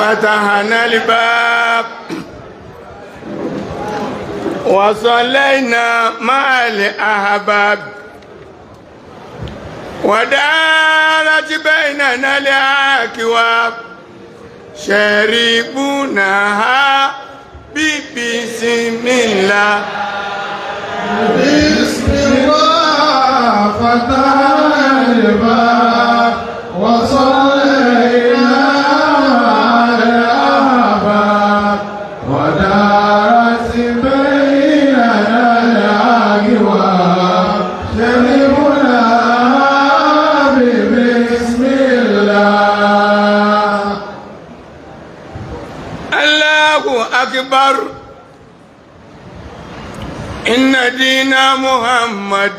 فتحنا الباب وصلينا مع الأحباب ودارت بيننا الأكواب شربوناها ببسم الله بسم الله فتحنا الباب وصلينا على الأحباب ودارت بيننا الأجواب شربنا بسم الله الله أكبر إن دين محمد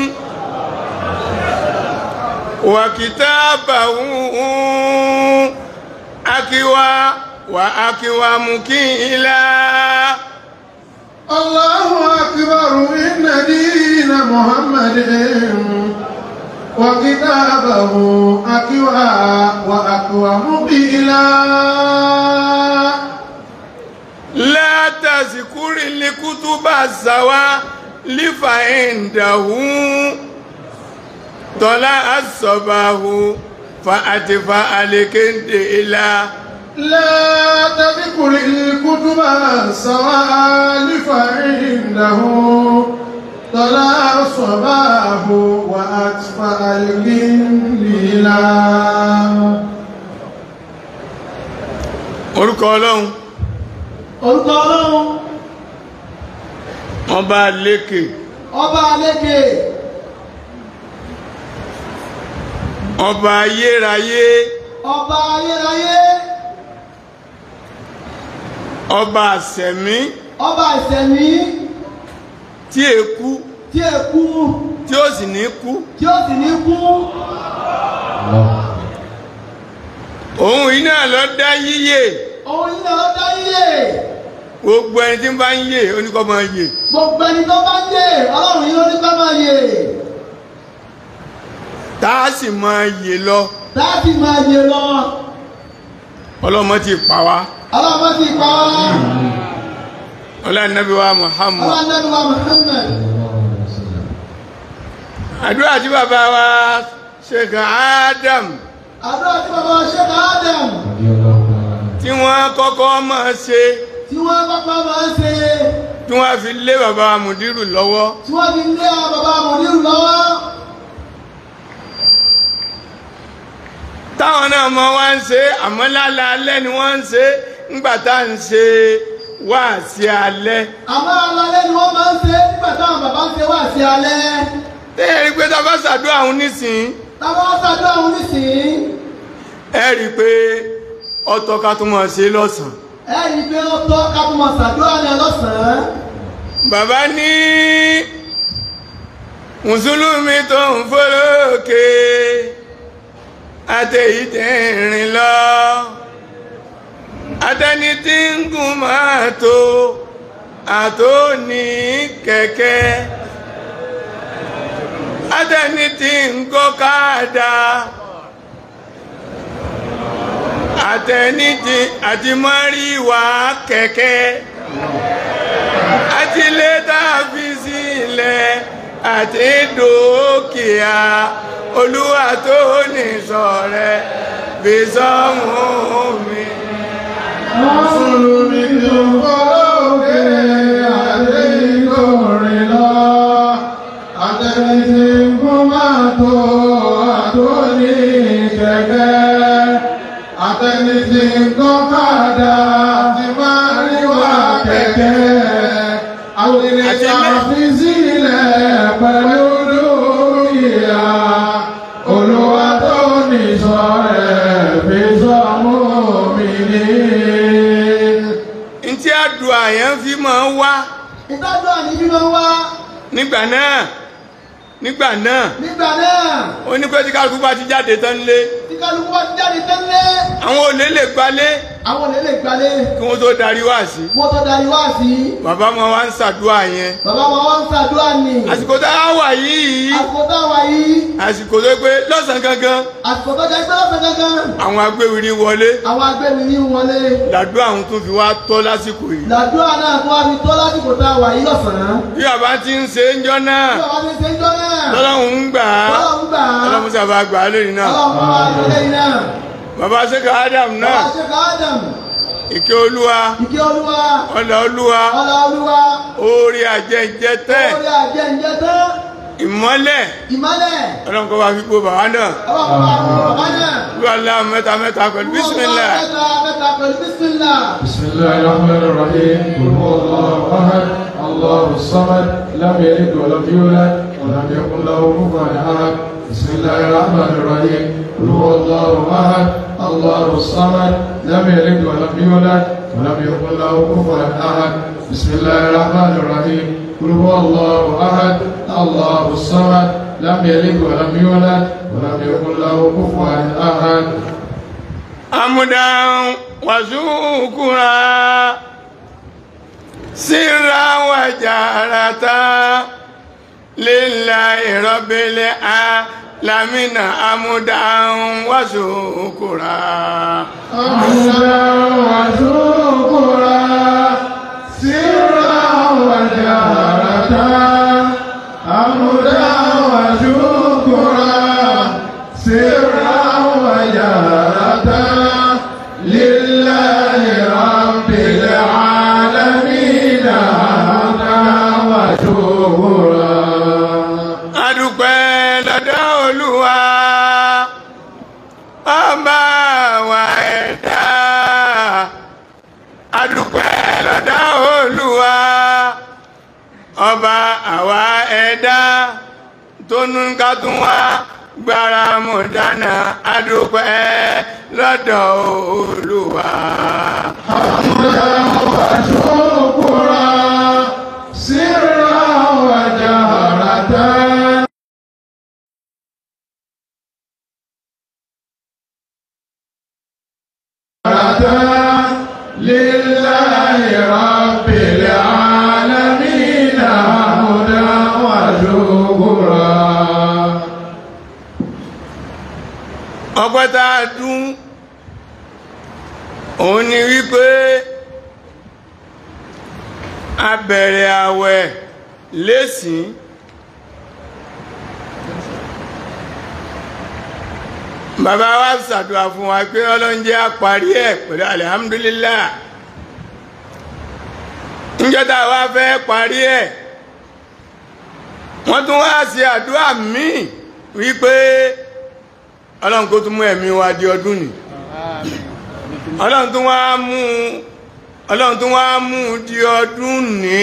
وكتابه أكوى وأكوى مكيلا الله أكبر إن دين محمد وكتابه أكوى وأكوى مقيلا لا تذكر الكتب السواء لفعنده طلع الصباح فأتفى الكنديلا لا تذكر الكتب سواء فعنده طلع الصباح وأطفأ الجنديلا orúkọ ọlọ́run orúkọ ọlọ́run ọba lékè ọba alékè ọba ayérayé ọba ayérayé ọba àṣẹ̀mí ọba ìṣẹ̀mí tí èkú tí è kú tí ó sì ní kú tí ó sì ní kú òun yìí náà lọ dá yíyè òun yìí náà dá yíyè gbogbo ẹni tí ń bá ń yè oníkọ́ máa yè gbogbo ẹni tó bá ń yè ọlọ́run yìí ló ní ká máa yè tá a sì máa yè lọ láti máa yè lọ ọlọ́mọ ti pa wá ọlọ́run ti pa wá ọlọ́nàbí wa Muhammad ọlọ́run nẹ́bí wa Muhammad àdúrà tí bàbá wa Sheikh Adam àdúrà tí bàbá wa ṣe bá Adam tí wọ́n kọ́kọ́ máa ṣe tí wọ́n pápá máa ń ṣe tí wọ́n fi lé bàbá wa Mùdírù lọ́wọ́ tí wọ́n fi lé àwọn bàbá mòdìrú lọ́wọ́ táwọn náà mọ wá ń ṣe àmọ́ lálẹ́ ni wọ́n ń ṣe ńgbà tá à ń ṣe wáàsí alẹ́ àmọ́ alalẹ́ ni wọ́n máa ń ṣe nígbà táwọn bàbá ń ṣe wá sí alẹ́ tẹ́yẹ̀ rí pé tá a bá ṣàdúrà àwọn nísìnyí táwọn ṣàdúrà òun nísìnyí ẹ rí i pé ọ̀tọ̀ ká tún máa ṣe lọ́sàn-án ẹ̀rí pé ó tọ́ ká tó máa ṣàdúrà ní ọlọ́sàn-án bàbá ní mùsùlùmí tó ń fọ́lọ́kè àtẹ̀yí tẹ̀ ń rìn lọ àtẹni tí ń gùn máa tó àtó ní kẹ̀kẹ́ àtẹni tí ń gọ́kadà àtẹni tí àti mọ́ríwá kẹ̀kẹ́ àti lẹ́tà fi sílẹ̀ àti dúkìá olúwa tó ní sọ̀rẹ́ fi sọ́mù mi. Mùsùlùmí tó fọ́lọ́kẹ́ àdé ìkórè lọ. Àtẹni tí ń kún máa tó àtó ní kẹ̀kẹ́. Àtẹni tí ń kọ́ kàdá ti máa rí wá kẹ̀kẹ́. Àwọn ènìyàn fi sílẹ̀ pẹ̀lú dúkìá. Olúwa tó ní sọ̀rẹ́ fi sọ́mú mi ní. ntí àdúrà yẹn fi máa ń wá ìtọ́jú àní bí máa ń wá nígbà náà nígbà náà nígbà náà ó ní pé tí kálukú bá ti jáde tán lé tí kálukú bá ti jáde tẹ́lẹ̀ àwọn olè lè gbalé àwọn olè lè gbalé kí wọ́n tó darí wá sí wọ́n tó darí wá sí bàbá wọn wá ń ṣàdúrà yẹn bàbá wọn wọ́n ń ṣàdúrà ní àsìkò tá a wà yìí àsìkò táwa yìí àsìkò tó pé lọ́sàn-án gangan àsìkò tó jẹ́ pé lọ́sẹ̀ gangan àwọn agbéwìrì wọlé àwọn agbẹ́ni ní wọlé làdúrà àwọn tó fi wá tọ́ lásìkò yìí làdúrà náà tó wá fi tó lásìkò táwa yìí lọ́sàn-án bí bàbá ti ń ṣe ń jọ náà bí bàbá ti ṣe ń jọ náà lọ́lọ́run ń gbà á ọlọ́run gbà á ọlọ́run sábà gbà á lónìí náà ọlọ́run fún wa lórí náà bàbá sẹ́kà Adam náà bàbá ṣe ká Adam ìkẹ́ olúwa ìkẹ́ olúwa ọlá olúwa ọlá olúwa orí àjẹjẹ tẹ́ orí àjẹ ǹjẹ́ tán ìmọ́lẹ̀ ìmọ́lẹ̀ ọlọ́run kọ́ bá fi gbó bàbá náà ọlọ́run fún wa lórí bàbá náà. olúwa lá mẹ́ta mẹ́ta pẹ̀lú bísímìlà mẹ́ta mẹ́ta pẹ̀lú bísímìlà. بسم الله الرحمن الرحيم قل هو الله احد الله الصمد لم يلد ولم يولد ولم يكن له كفوا احد بسم الله الرحمن الرحيم قل هو الله احد الله الصمد لم يلد ولم يولد ولم يكن له كفوا احد بسم الله الرحمن الرحيم قل هو الله احد الله الصمد لم يلد ولم يولد ولم يكن له كفوا احد amudan wazukura sirra wajarata lillahi rabbil alamina amudan wazukura حمدا وشكرا سرا وجهرة حمدا وشكرا سرا وجهرة لله رب العالمين حمدا وشكرا adúpẹ́ lọ́dọ̀ olúwa ọba wa ẹ̀dá adúpẹ́ lọ́dọ̀ olúwa ọba àwa ẹ̀dá tó ní ká tún wá gbára mọ̀ dáná adúpẹ́ lọ́dọ̀ olúwa. حمدا وشكرا سرا وجهرة لله رب العالمين حمدا وشكرا ọpẹ́ tá a dún òun ni wípé a bẹ̀rẹ̀ àwẹ̀ lẹ́sìn bàbá wa ṣàdúrà fún wa pé ọlọ́njẹ́ á parí ẹ̀ pẹ̀lú alihamudulilá níjọ́ta wa fẹ́ parí ẹ̀ wọ́n tún wá sí àdúrà míì wípé ọlọ́run kó tún mú ẹ̀mí wa di ọdún ni ọlọ́run tún wá mú ọlọ́run tún wá mú di ọdún ní.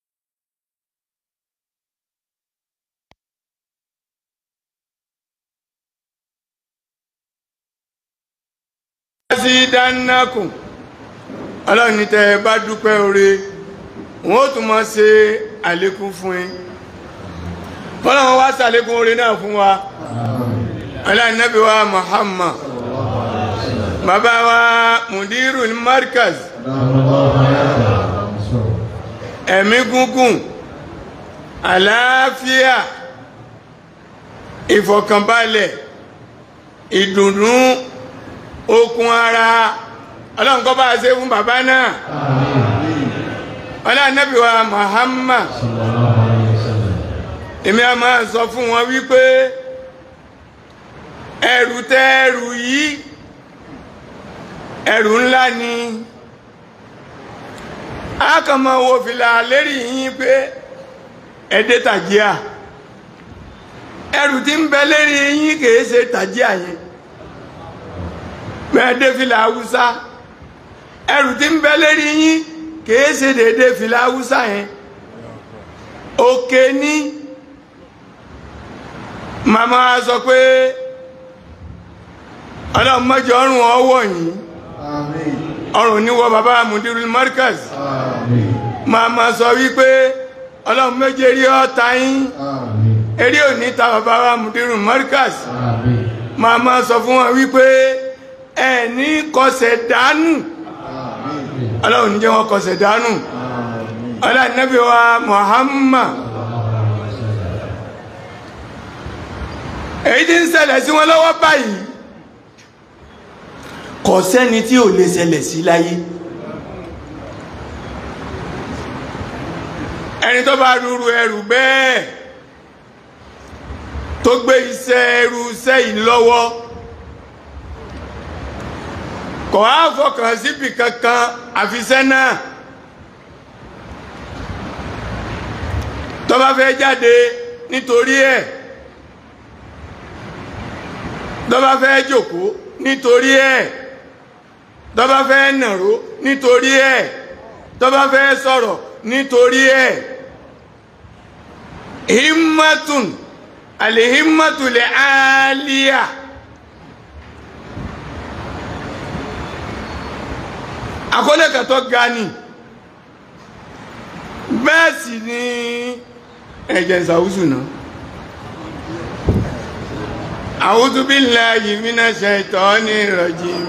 sí dánákùn ọlọ́run ní tẹ́ ẹ bá dúpẹ́ oore wọn ó tún máa ṣe àlékún fún yín ọlọ́run wá ṣàlékún oore náà fún wa aláìnábí wa Muhammad bàbá wa mudiru markaz ẹ̀mí gúngùn àlàáfíà ìfọ̀kànbalẹ̀ ìdùnnú okun ara ọlọ́run kó bá ṣe fún bàbá náà aláìnábí wa Muhammad èmi a máa sọ fún wọn wípé ẹrù tẹ ẹrù yìí ẹrù ńlá ni a kàn máa wo fìlà lérí yín pé ẹdẹ tàjíà ẹrù tí ń bẹ lérí yín kìí ṣe tàjíà yẹn mẹ́ẹ̀dẹ́ fìlà haúsá ẹrù tí ń bẹ lérí yín kìí ṣe dédé fìlà haúsá yẹn òkè ní màmá sọ pé ọlọ́run mọ́jọ ọrùn ọwọ́ yìí ọrùn níwọ bàbá mudirul markaz màmá sọ wípé ọlọ́run méje rí ọta yín eré òní ta bàbá wa mudirul markaz màmá sọ fún wọn wípé ẹ ní kọsẹ̀ dánù ọlọ́run ní jẹ́ wọn kọsẹ̀ dánù ọlá nẹ́bí wa Muhammad èyí tí ń ṣẹlẹ̀ sí wọn lọ́wọ́ báyìí kò sẹ́ni tí ò lè ṣẹlẹ̀ sí láyé ẹni tó bá rúru ẹrù bẹ́ẹ̀ tó gbé iṣẹ́ ẹrù iṣẹ́ yìí lọ́wọ́ kò á fọkàn síbi kankan àfiṣẹ́ náà tó bá fẹ́ jáde nítorí ẹ̀ tó bá fẹ́ jókòó nítorí ẹ̀ tó bá fẹ́ nàró nítorí ẹ̀ tó bá fẹ́ sọ̀rọ̀ nítorí ẹ̀ himmatun alihimmatu le aliya àkọlé kàtọ́ ga ni bẹ́ẹ̀ sì ni ẹ̀jẹ̀ ìsàwùsù náà a'udhu billahi minash shaitani rajim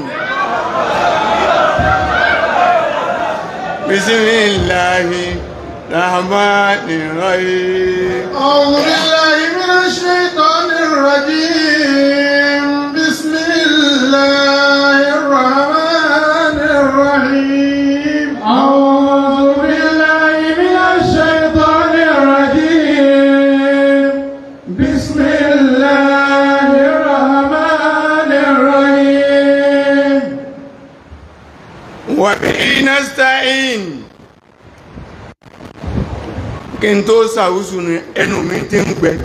bismillahi rahmani rahim أعوذ بالله من الشيطان الرجيم بسم الله الرحمن الرحيم أعوذ بالله من الشيطان الرجيم بسم الله الرحمن الرحيم wa bihi nasta'in kí n tó sàwùsù ní ẹnu mi ti ń gbẹ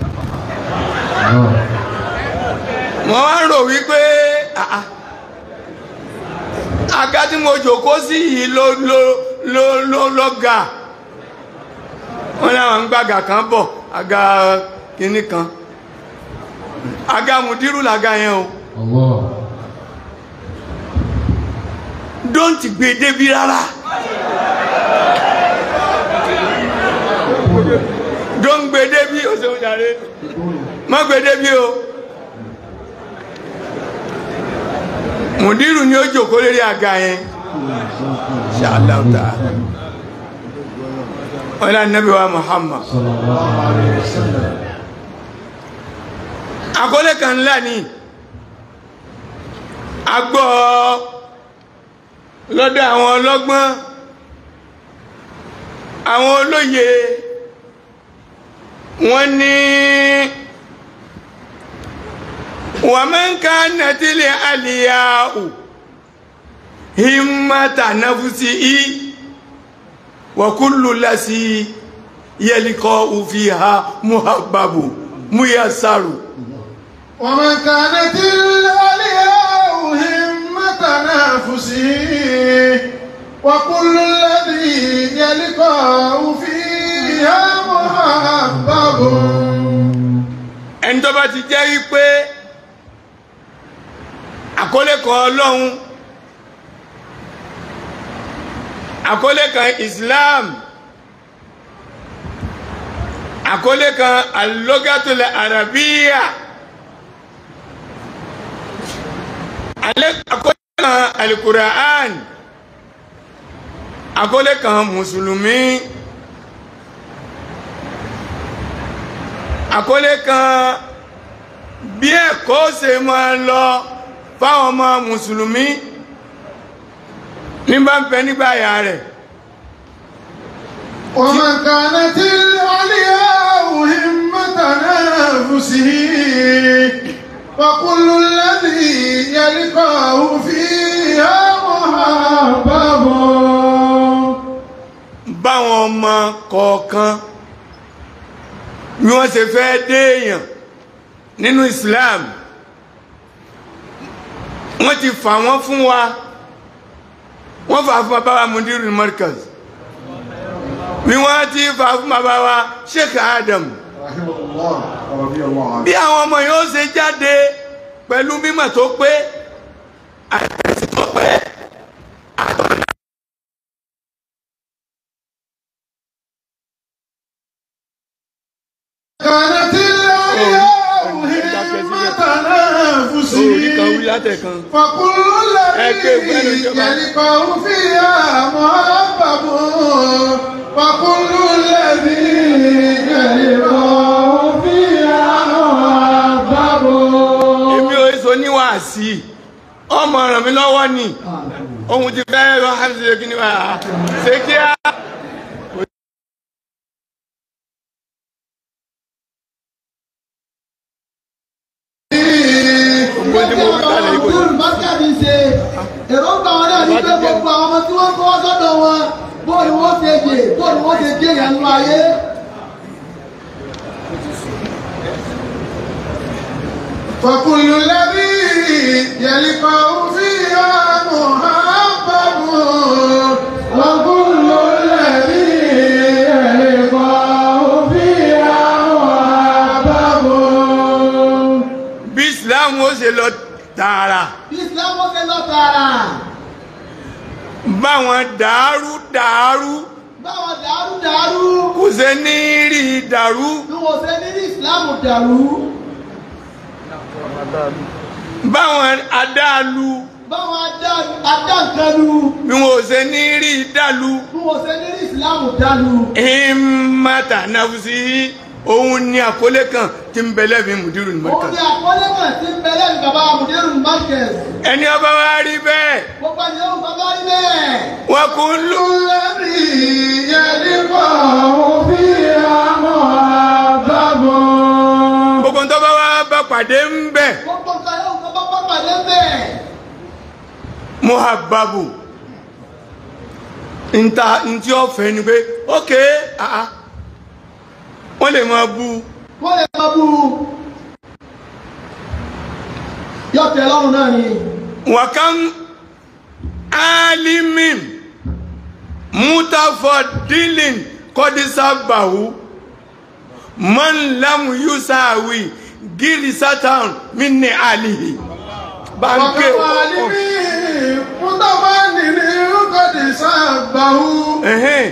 mo wá ń rò wípé àà, àga tí mo jòkó sí yìí ló ló ló ló ló ga wọn láwọn ń gbàgà kan bọ̀ àga kínní kan àga mùdírù làga yẹn o الله don't gbé débi rárá don't gbé débi o ṣeun jàre má gbé débi o mùdírù ni ó jòkó lórí àga yẹn ṣàlàtà ọlá nàbí wa Muhammad صلى الله عليه وسلم àkọlé kan ńlá ni a gbọ́ lọ́dọ̀ àwọn ọlọ́gbọ́n àwọn olóye wọ́n ní wa man kanat al-aliya'u himmata nafsihi wa kullu lasi yalqa'u fiha muhabbabu muyassaru ومن كانت الألياء همة نفسه وكل الذي يلقاه فيها محبب ẹni tó bá ti jẹ́ wípé àkọlé kan ọlọ́run àkọlé kan Islam àkọlé kan alógátulẹ̀ arabiya àkọlé kan alukura'an àkọlé kan mùsùlùmí àkọlé kan bí ẹ̀kọ́ ṣe máa lọ fáwọn ọmọ mùsùlùmí ní bá ń bẹ nígbà àyà rẹ̀ ومن كانت الألياء همة نفسه وكل الذي يلقاه فيها محبب báwọn ọmọ kọ̀ọ̀kan bí wọ́n ṣe fẹ́ déèyàn nínú Islam wọ́n ti fà wọ́n fún wa wọ́n fà fún bàbá wa mudiru markaz bí wọ́n ti fà fún bàbá wa Sheikh Adam رحمه الله ورضي الله عنه bí àwọn ọmọ yóò ṣe jáde pẹ̀lú mímọ̀ tó pé àtẹ̀sí tó pé àtọ̀nà. كانت الألياء همة تنافسه orí kan wí látẹ̀kan فكل Ẹgbẹ́ الذي ìgbẹ́nu ìjọba. يلقاه فيها محبب وكل الذي يلقاه فيها محبب èmi ò èso níwàásí ọmọ ràn mí lọ́wọ́ ni ohun ti fẹ́ rọ hamsi kí ni wà á ṣe kí á. Gbogbo tí mo wí kalẹ̀ yìí kò ní. Bákàbí ṣe èròǹgbà wọn náà ní pé gbogbo àwọn ọmọ tí wọ́n kọ́ sọ́dọ̀ wọn bó ni wọ́n ṣe jè bó ni wọ́n ṣe jè yẹn nínú ayé. فكل الذي يلقاه فيها محبب وكل الذي يلقاه فيها محبب bí islam ó ṣe lọ tààrà Bí Islam ó ṣe lọ tààrà báwọn dàrú dàrú báwọn dàrú dàrú kò ṣe ní rí dàrú bí wọ́n ṣe ní ní Islam dàrú báwọn adálu báwọn adá- adáǹkanu bí wọn ò ṣe ní rí dàlú bí wọ́n ṣe ní ní Islam dàlú. ìmọ̀tà nàfùsí òun ni àkọlé kan tí ń bẹ̀lẹ̀ bí mùdírù ní Òun mọ́kà ni àkọlé kan tí ń bẹ lẹ́nu bàbá Mudiru Markaz. ẹni ọba wa rí bẹ́ẹ̀ Gbogbo ẹni yóò bàbá rí bẹ́ẹ̀. wọn kò ń lò الذي يلقاه فيها محبب gbogbo ń tọ́ba wa bá pàdé ń bẹ̀ Gbogbo nǹkan yóò bàbá bá pàdé bẹ́ẹ̀. muhababu nta ntí ọ̀fẹ́ ni pé ok ah ah wọ́n lè máa bu Wọ́n lè máa bú u. Yóò tẹ́ lọ́rùn náà ni. wàkàn alimin mutafadilin kọ́dísàbàwù man lam yusawi girisatan minni alihi báńkì وكوالب متفنن قد سبه ẹ̀hẹ́n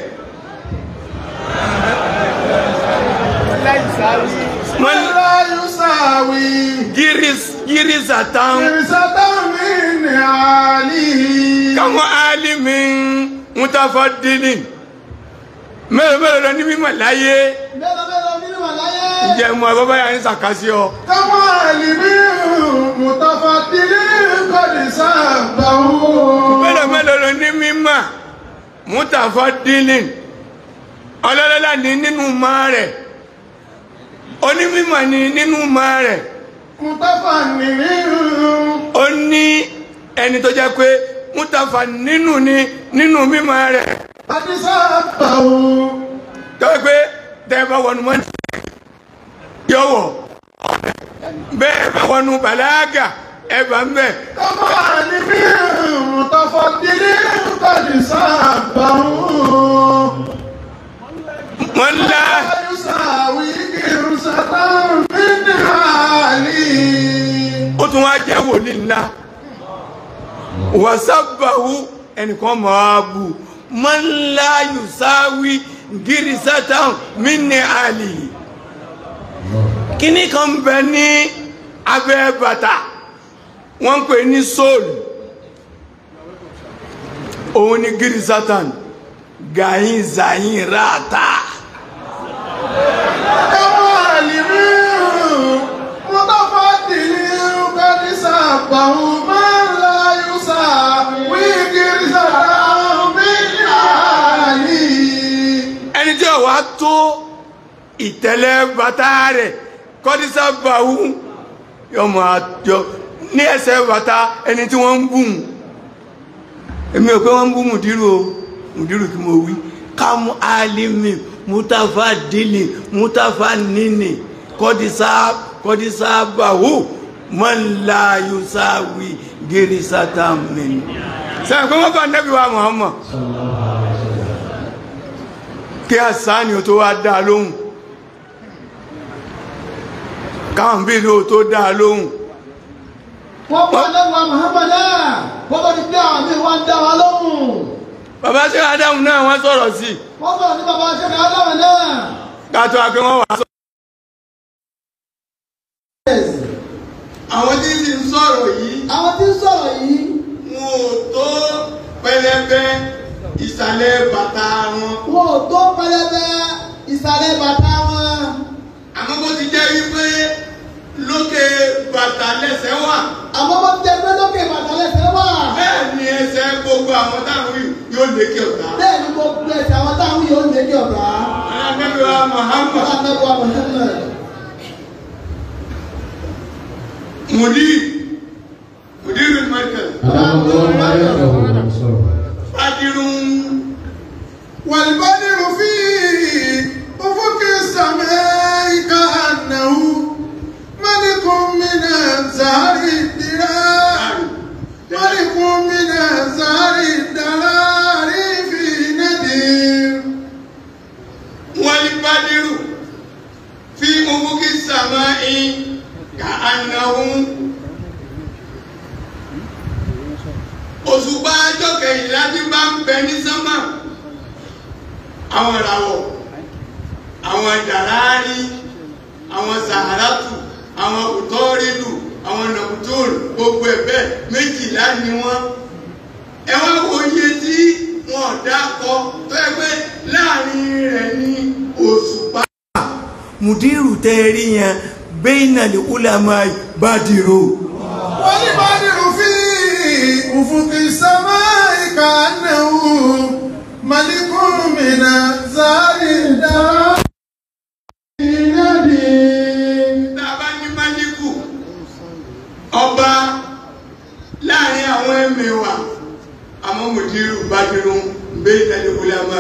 man لا يساوي giris girisatan فرسة من عليه káwọn alimin mutafadilin mẹ́rin mẹ́rin lọ ní mímọ̀ láyé Mélòó mélòó nínú àláyé. jẹ́ mọ́ bàbá yà ń sàkásí ọ كوالب متفضل قد سبه mélòó mélòó lọ ní mímọ̀ mutafadilin ọlọ́lọ́lá ní nínú mọ́ rẹ̀ onímọ̀ ní nínú mọ́ rẹ̀ متفنن ó ní ẹni tó jẹ́ pé mutafa nínú ní nínú mímọ̀ rẹ̀ قد سبه tó jẹ́ pé tẹ́ bá wọnú mọ́ yọ̀wọ̀ bẹ́ẹ̀ bá wọnú bàlágà ẹ bá ń bẹ̀ كوالب متفضل قد سبه wọ́n ńlá لا يساوي فرسة من عليه ó tún wá jẹ́ wòlíì ńlá wàsábàwú ẹnìkan máa bù man la yusawi girisatan minni ali kíní kan bẹ ní abẹ́ bàtà wọ́n ń pè ní sóòlù òun ni girisatan gàyín zayin ráàtà كوالب متفضل قد سبه من لا يساوي فرسة من عليه ẹni tí ó wá tó ìtẹ́lẹ̀ bàtà rẹ̀ kọ́dísà bàwú yọmọ àjọ ní ẹsẹ̀ bàtà ẹni tí wọ́n ń bùn èmi ò pé wọ́n ń bú mùdírù o mùdírù kí mo wí kámú alimi mutafa dili mutafa nini kọ́dísà kọ́dísà bàwú mọ́nlá yusawi gírísátà mẹ́ni. sẹ́yìn pé wọ́n bá nẹ́bí wa Muhammad kí àsáni ò tó wá dáa lóhùn káwọn bí ló tó dáa lóhùn wọ́n pa lẹ́wọ̀ Muhammadu wọ́n bá ti pé àwọn míì wọ́n ń dá wa lóhùn bàbá ṣe Ádámù náà wọ́n sọ̀rọ̀ sí wọ́n sọ̀rọ̀ ní bàbá ṣẹ́ka aláwọ̀ náà kátó akẹ́ wọ́n wà sọ àwọn tí ń sì ń sọ̀rọ̀ yìí àwọn tí ń sọ̀rọ̀ yìí wọn ò tó pẹlẹbẹ ìsàlẹ̀ bàtà wọn wọn ò tó pẹlẹbẹ ìsàlẹ̀ bàtà wọn àmọ́ bó ti jẹ́ wípé lókè bàtà lẹ́sẹ̀ wà àmọ́ wọ́n ti ẹgbẹ́ lókè bàtà lẹ́sẹ̀ wà bẹ́ẹ̀ ni ẹsẹ̀ gbogbo àwọn táwọn yìí yóò lékè ọ̀tá. bẹ́ẹ̀ ni gbogbo ẹ̀sẹ̀ àwọn táwọn yóò lé ní ọ̀gá alábẹ́bẹ́ wa Muhammad alábẹ́wò Muhammad mùdí mùdí rẹ̀ markaz الله ما يده fadirun والبدر في أفق السماء كأنه ملك من أنزار الدرار ملك من أنزار الدرار في نذير walibadiru fi ufuki samai ka anahun òṣùpá ọjọ́ kẹyìnlá tí bá ń bẹ ní sánmà àwọn ìràwọ̀ àwọn dàrárí àwọn sàhárátù àwọn òtọ́rìlù àwọn nàkútòrò gbogbo ẹ̀bẹ̀ méjìlá ni wọ́n ẹ wá wo iye tí wọn dákọ tó yẹ pé láàrin rẹ̀ ní òṣùpá. mùdírù tẹ́ ẹ rí yẹn bẹ́ẹ̀nà lè ulama bádìrò. والبدر في أفق السماء كأنه ملك من أنزار الدرار في نذير tàbá ní májíkù ọba láàrin àwọn ẹ̀mẹ̀wà àmọ́ mùdírù bádìrò bẹ́ẹ̀nà lè ulama.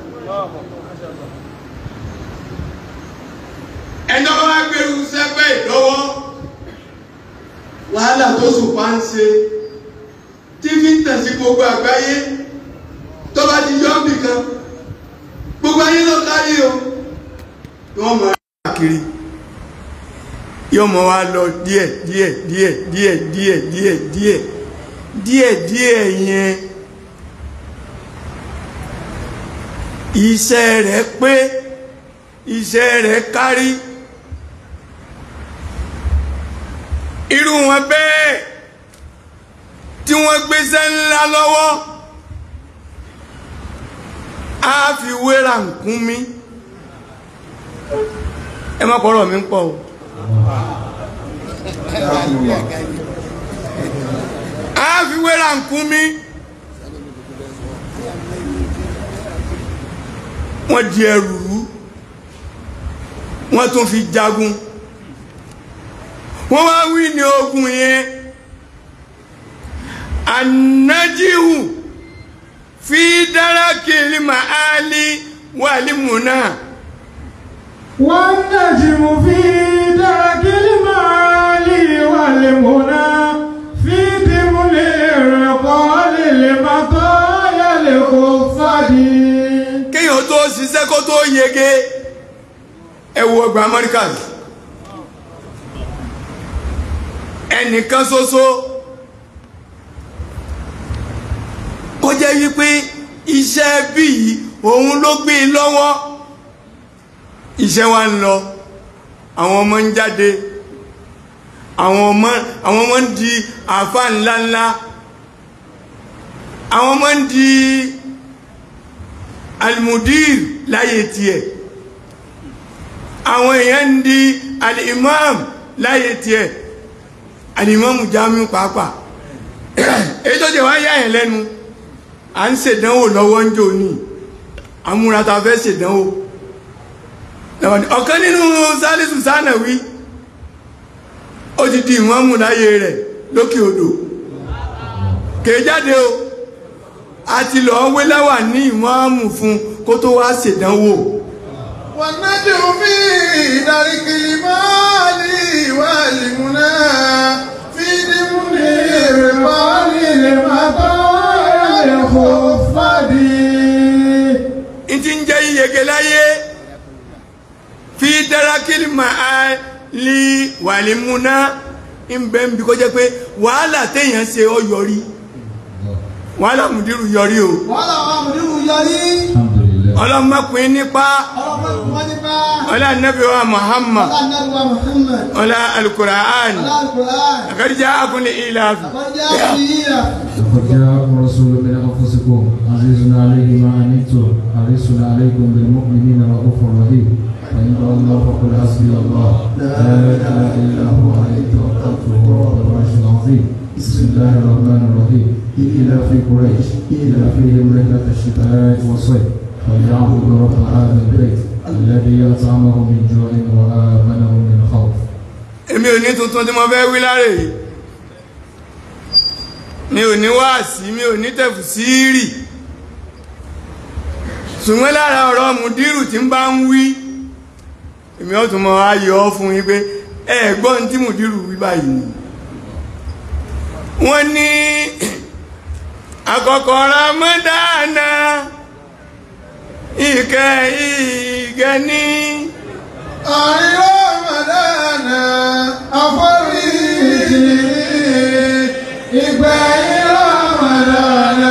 ẹjọ́ bá wá gbèrú sẹ́fẹ̀ ìlọ́wọ́ wàhálà tó sùpá ń ṣe tí fi ń tẹ̀sí gbogbo àgbáyé tó bá ti yọ́ bì kan gbogbo ayé ló kárí o wọ́n mọ̀ káàkiri yóò mọ̀ wá lọ díẹ̀ díẹ̀ díẹ̀ díẹ̀ díẹ̀ díẹ̀ díẹ̀ díẹ̀ díẹ̀ yẹn iṣẹ́ rẹ̀ pé iṣẹ́ rẹ̀ kárí irú wọn bẹ́ẹ̀ tí wọ́n gbéṣẹ́ ńlá lọ́wọ́ á fi wéra nkún mi ẹ má kọ́rọ̀ mi ń pọ̀ o á fi wéra nkún mi wọ́n di ẹrù rú wọ́n tún fi jagun wọ́n wá wí ní ogun yẹn anájíhù fi dárákìlì màálí wàlímùnà والنجم في درك المعالي والمنى في دمل الرقال المطايا الخفدي kéèyàn tó ṣiṣẹ́ kó tó yege ẹ wo ọgbà amẹ́ríkà ẹnìkan ṣoṣo kó jẹ́ wípé iṣẹ́ bí yìí òun ló gbé e lọ́wọ́ iṣẹ́ wa ń lọ àwọn ọmọ ń jáde àwọn ọmọ àwọn ọmọ ń di àáfà ńláńlá àwọn ọmọ ń di almudir láyé tiẹ̀ àwọn èèyàn ń di alimam láyé tiẹ̀ alimam jamiu pàápàá èyí tó jẹ́ wá yá ẹ̀ lẹ́nu à ń ṣèdánwò lọ́wọ́ ń jò ní amúrata fẹ́ ṣèdánwò ọ̀kan nínú sálísù sánàwí ó ti di ìmọ̀mù láyé rẹ̀ lókè odò kèé jáde o a ti lọ wé láwà ní ìmọ̀mù fún kó tó wá ṣèdánwò والنجم في درك المعالي والمنى في دمل الرقال المطايا الخفدي n ti ń jẹ́ iyege láyé fi dárákìlì máa lè wàlímúná ń bẹ́ ń bí kó jẹ́ pé wàhálà téèyàn ṣe ọ yọrí wàhálà mùdírù yọrí o wọ́n làwọn àmúdírù yọrí الحمد لله ọlọ́mọkùnrin nípa ọlọ́pàá wọn nípa ọlá nabi wa muhammad ọlá nàbíwá Muhammad ọlá alukura'an ọlá alukur'an akarija akunle ilafi àkọjá ìyíra لقد جاءكم رسول من انفسكم عزيز عليه ما عنتم حريص عليكم بالمؤمنين رؤوف رحيم فان الله فقل حسبي الله لا اله الا هو عليه توكلت وهو رب العرش العظيم بسم الله الرحمن الرحيم الى في قريش الى فيهم رحله الشتاء والصيف فليعبدوا رب هذا البيت الذي اطعمهم من جوع وامنهم من خوف èmi ò ní tuntun tí mo fẹ́ wí láre yìí mi ò ní wáàsí mi ò ní tẹ̀fùsírì ṣùgbọ́n lára ọ̀rọ̀ mùdírù tí ń bá ń wí èmi ó tún mọ ayọ̀ fún yín pé ẹ gbọ́n tí mùdírù wí báyìí ni wọ́n ní àkọ́kọ́ Ramadana ìkẹ́ ìgẹ́ ní àríwá màdánà àforíjì ìgbẹ̀yìn Ramadana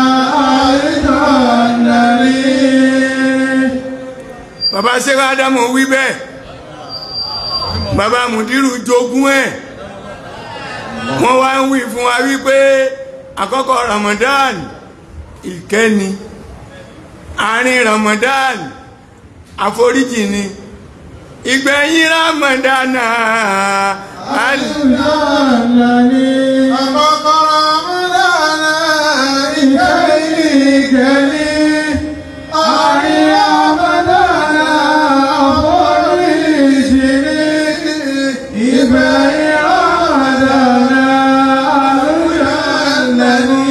àríjọ́nàrí. bàbá sẹ́wọ́n ádámù wí bẹ́ẹ̀ bàbá mùdírù jogún ẹ̀ wọ́n wá ń wí fún wa wípé àkọ́kọ́ Ramadan ìkẹ́ni àárín Ramadan àforíjì ni ìgbẹ̀yìn Ramadan àlè. àkọ́kọ́ Ramadana ìgbẹ̀yìn ìgbẹ̀yìn àríwá màdánà àforíjì ní ìgbẹ̀yìn Ramadana àríjọ́nàrí.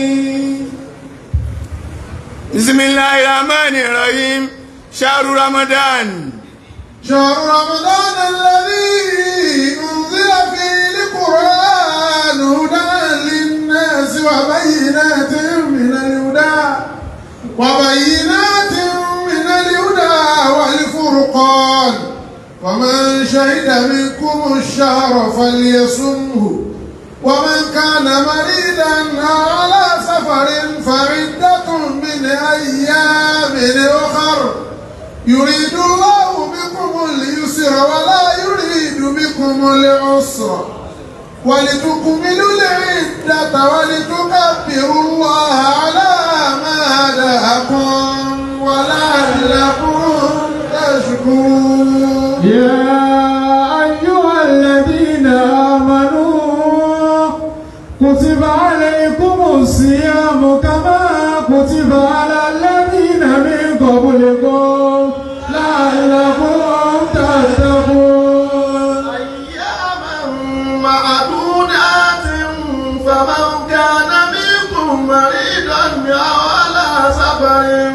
bismillahir rahmanir rahim shahru Ramadan. شهر رمضان الذي أنزل فيه القرآن هدى للناس وبينات من الهدى وبينات من الهدى والفرقان ومن شهد منكم الشهر فليصمه ومن كان مريضا أو على سفر فعدة من أيام أخر يريد الله بكم اليسر ولا يريد بكم العسر ولتكملوا العدة ولتكبروا الله على ما هداكم ولعلكم تشكرون يا أيها الذين آمنوا كتب عليكم الصيام كما كتب على الذين من قبلكم لعلكم تتقون أياما معدودات فمن كان منكم مريضا أو على سفر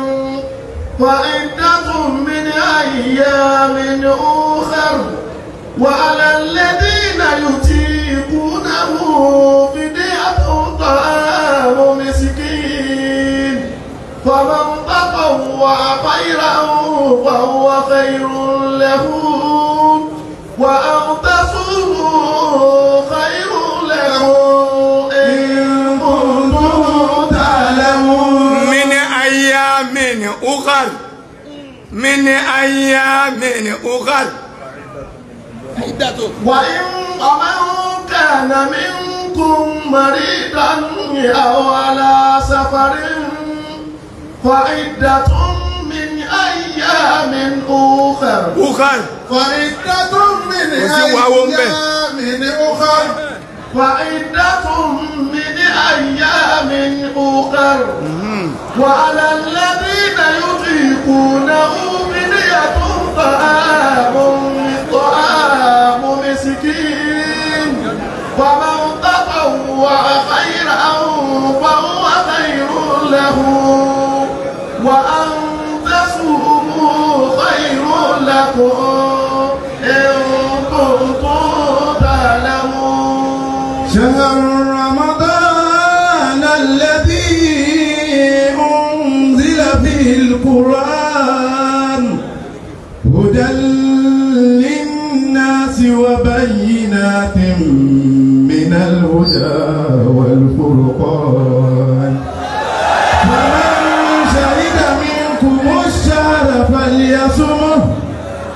وعدة من أيام أخر وعلى الذين يطيقونه فدية طعام مسكين فمن تطوع خيرا فهو خير له وأن تصوموا خير لكم إن كنتم تعلمون من أيام أخر من أيام أخر وإن ومن كان منكم مريضا أو على سفر فعدة من أيام أخر أخر فعدة من Kò sí wàá ń bẹ̀. أيام أخر فعدة من أيام أخر وعلى الذين يطيقونه فدية طعام طعام مسكين فمن تطوع خيرا فهو خير له وأن تصوموا خير لكم إن كنتم تعلمون شهر رمضان الذي أنزل فيه القرآن هدى للناس وبينات من الهدى والفرقان فمن شهد منكم الشهر فليصمه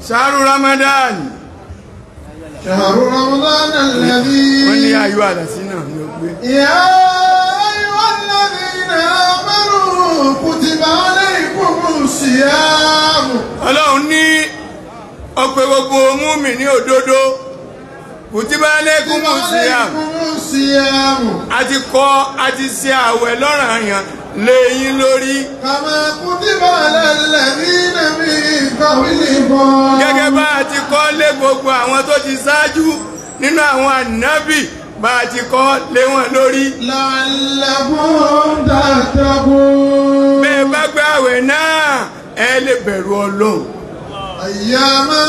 ṣáàrù ramadan شهر رمضان wọ́n ní الذي ayọ̀ àdásí náà ní ó gbé يا أيها الذين آمنوا كتب عليكم الصيام ọlọ́run ní ọpẹ́ gbogbo múmi ní òdodo kùtìbá lẹ́kùn كتب mùsíàm عليكم الصيام àti kọ́ àti ṣe àwẹ̀ lọ́ranyàn lẹ́yìn lórí كما كتب على الذين من قبلكم gẹ́gẹ́ bá a ti kọ́ lé gbogbo àwọn tó ti ṣáájú nínú àwọn ànábì bá a ti kọ́ lé wọn lórí لعلكم تتقون bẹ́ẹ̀ bá gbé àwẹ̀ náà ẹ lè bẹ̀rù ọlọ́run أياما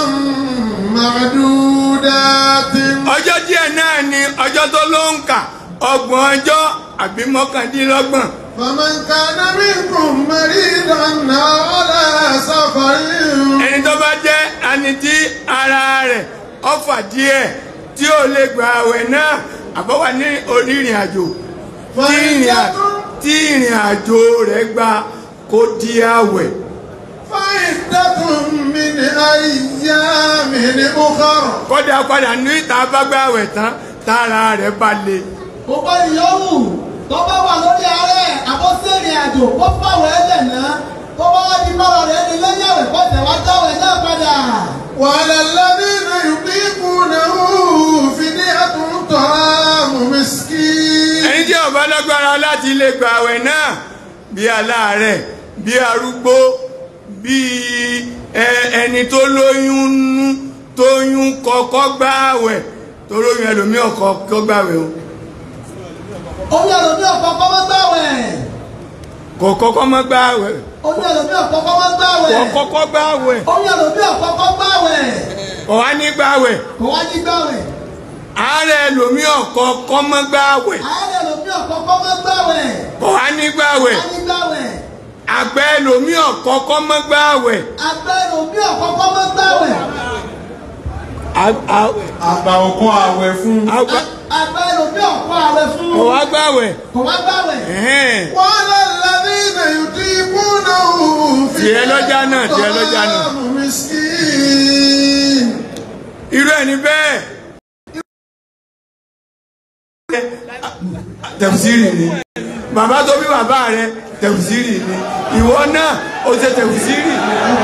معدودات ọjọ́ díẹ̀ náà ni ọjọ́ tó ló ń kà ọgbọ̀n ọjọ́ àbí mọ́kàndínlọ́gbọ̀n فمن كان منكم مريضا أو على سفر ẹni tó bá jẹ́ ẹni tí ara rẹ̀ ọfà díẹ̀ tí ó lè gba àwẹ̀ náà àbọ̀wà ní orí ìrìn àjò tí ìrìn à- tí ìrìn àjò rẹ̀ gba kó di àwẹ̀ فعدة من أيام أخر kọ́dà padà ní ìta bá gba àwẹ̀ tán tára rẹ̀ bá le gbogbo ìyọ́wù tó bá wà lórí ààrẹ àbọ̀sẹ̀rìn àjò kó fàwọ̀ ẹ̀jẹ̀ náà tó bá wá di bọ́rọ̀ rẹ̀ ní lẹ́yìn àwẹ̀ kó tẹ̀ wá jáwẹ̀ náà padà. وعلى الذين يطيقونه فدية طعام مسكين ẹni tí ó bá lágbára láti lè gba àwẹ̀ náà bí aláàárẹ̀ bí arúgbó bí ẹ- ẹni tó lóyún nú tóyún kọ́kọ́ gba àwẹ̀ tó lóyún ẹlòmí ọkọ̀ kọ́ gba àwẹ̀ o orí ẹlòmí ọ̀pọ̀ kọ́ mọ́ gbàwẹ̀. kò kọ́kọ́ mọ́ gba àwẹ̀ orí ẹlòmí ọ̀pọ̀ kọ́ mọ́ gbàwẹ̀. kò kọ́kọ́ gba àwẹ̀ orí ẹlòmí ọ̀pọ̀ kọ́ gbàwẹ̀. kò wá ní gba àwẹ̀ kò wá ní gbàwẹ̀. ààrẹ ẹlòmí ọkọ̀ kọ́ mọ́ gba àwẹ̀ ààrẹ ẹlòmí ọ̀pọ̀ kọ́ mọ́ gbàwẹ̀. kò wá ní gba àwẹ̀ wá ní gbàwẹ̀. àgbẹ̀ ẹlòmí ọkọ̀ kọ́ mọ́ gba àwẹ̀ àgbẹ̀ ẹlòmí ọ̀pọ̀ kọ́ mọ́ gbàwẹ̀. À- à- àgbà òkun àwẹ̀ fún àgbà- àgbẹ̀ ẹlòmí ọ̀pọ̀ àwẹ̀ fún. kò wá gba àwẹ̀ kò wá gbàwẹ̀. ẹ̀hẹ́n. وعلى الذين يطيقونه Tiẹ̀ lọ́jà náà, tiẹ̀ lọ́jà náà. طعام مسكين irú ẹni bẹ́ẹ̀ tẹ̀fùsírì ni bàbá tó bí bàbá rẹ tẹ̀fùsírì ni ìwọ náà ó ṣe tẹ̀fùsírì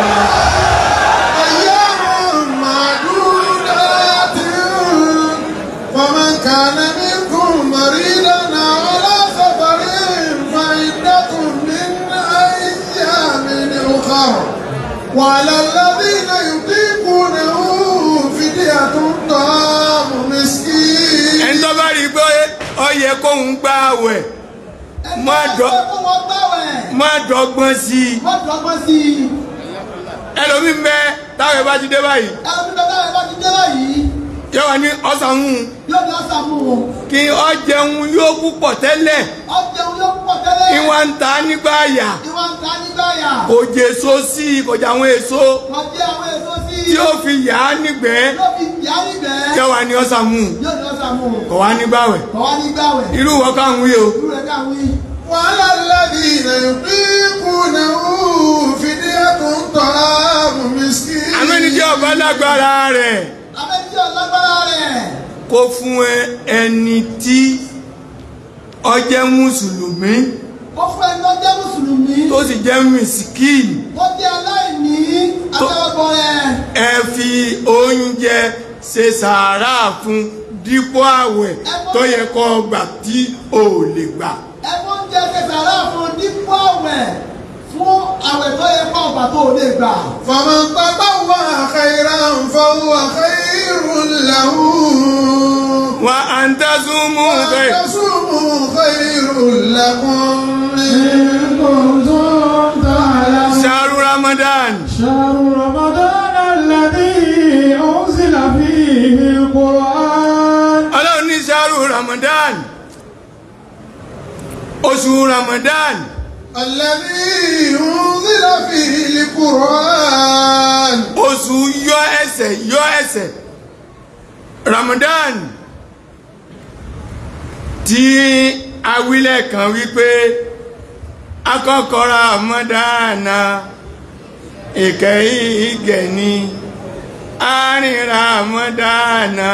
أيام معدودات فمن كان منكم مريضا أو على سفر فعدة من أيام أخر وعلى الذين يطيقونه فدية طعام مسكين ẹni tó bá rí i pé ó yẹ kóun gba àwẹ̀ Má dọ̀- ẹgbẹ́ kó wọ́n gbàwẹ̀. má dọ́gbọ́n sí i wọ́n dọ́gbọ́n sí i. ẹlòmí ń bẹ táwọn bá ti dé báyìí ẹlòmí bẹ́ẹ̀ báyìí bá ti dé báyìí yóò wá ní ọ̀sán hùn yóò ní ọ̀sán mú un. kí ọ jẹun yóò púpọ̀ tẹ́lẹ̀ ọjẹun yóò púpọ̀ tẹ́lẹ̀. kí wọ́n ń ta nígbà àyà ìwà ń ta nígbà yà. kò jẹ èso sí i kò jẹ àwọn èso wọ́n jẹ́ àwọn èso sí i. tí ó fi yà á nígbẹ́ yóò fi yá nígbẹ́. yóò wá ní ọ̀sán hùn yóò ní ọ̀sán mú un. kò wá ní báwẹ̀ kọ̀ wá ní gbàwẹ̀. irú wọ́n káwọn wí o irú rẹ̀ káwé wí. وعلى الذين يطيقونه فدية طعام مسكين àmẹ́ni tí ọba lágbára rẹ̀ abẹ́tí ọ̀lágbára rẹ̀. kó fún ẹ ẹni tí ó jẹ́ mùsùlùmí ó fún ẹni tó jẹ́ mùsùlùmí. tó sì jẹ́ mìsíkìnì tó jẹ́ aláìní. àtẹwọ́gbọ̀ rẹ̀. ẹ fi oúnjẹ ṣe sàárà fún dípò àwẹ̀ tó yẹ kó gbà tí ò lè gbà ẹgbẹ́ oúnjẹ ṣe sàrà fún dípò àwẹ̀ fún àwẹ̀ tó yẹ kó ọgbà tó lè gbà. فمن تطوع خيرا فهو خير له wà á ń tẹ́sùn mú bẹ́ẹ̀. وتصوموا خير لكم إن كنتم تعلمون ṣàrù ramadan شهر رمضان الذي أنزل فيه القرآن ọlọ́run ní ṣàrù ramadan oṣù ramadan الذي أنزل فيه القرآن oṣù yọ ẹsẹ̀ yọ ẹsẹ̀ ramadan tí awílẹ̀ kan wípé akọ́kọ́ ramadana ìkẹyìn ìgẹ̀ni àárín ramadana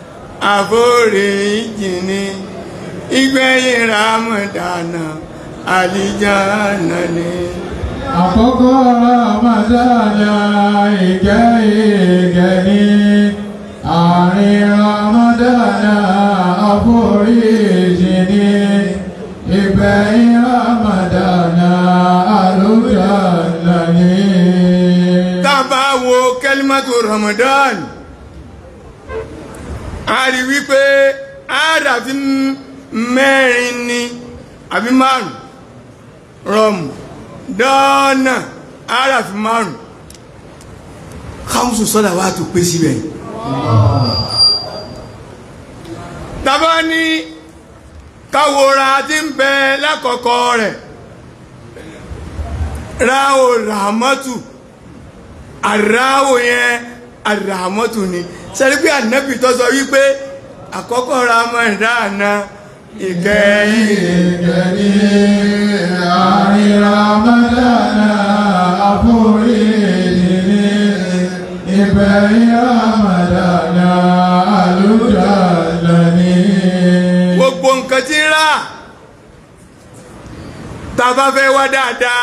àforíjì ni ìgbẹ̀yìn ramadana àlìjáná ni. Àkọ́kọ́ Ramadana ìkẹ́ ìkẹ́ ní àárín Ramadana àforíjì ní ìgbẹ̀yìn Ramadana àlùjánnà ní. tá a bá wo kẹlímàtò ramadan a rí wípé àádàfi mẹ́rin ni àbí márùn rọmù dọ́nà àádàfi márùn káwùsù sọ́dà wà tó pé síbẹ̀ tàbá ní káwòrán tí ń bẹ lákọ̀ọ́kọ́ rẹ̀ ráwò ràmọ́tù àráwò yẹn àràmọ́tù ni sẹ́rí pé ànábì tó sọ wípé àkọ́kọ́ ramadana ìkẹyìn Ìkẹ́ ní àárín Ramadana àforíjì ní ìgbẹ̀yìn Ramadana àlùjánnà ní. gbogbo nǹkan tí ń rà tá a bá fẹ́ wá dáadáa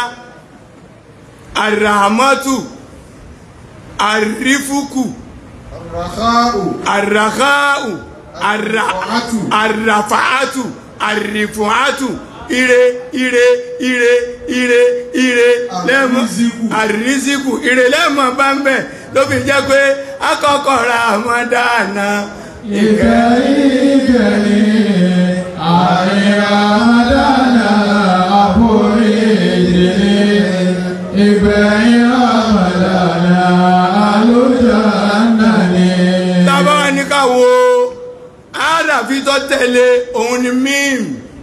àràmọ́tù àrífùkù Ràkáù. àràkáù Àràfàátù. àràfàátù àrìfùátù ire ire ire ire ire lẹ́mọ̀ Àrísíkù. àrísíkù ire lẹ́mọ̀ bá ń bẹ̀ ló fi jẹ́ pé akọ́kọ́ Ramadana Ìkẹ́ ìkẹ́ ní àárín Ramadana àforíjì ní ìgbẹ̀yìn Ramadana àlùjánnà ní. tábà wà ní ká wo àràfi tó tẹ̀lé òun ni mím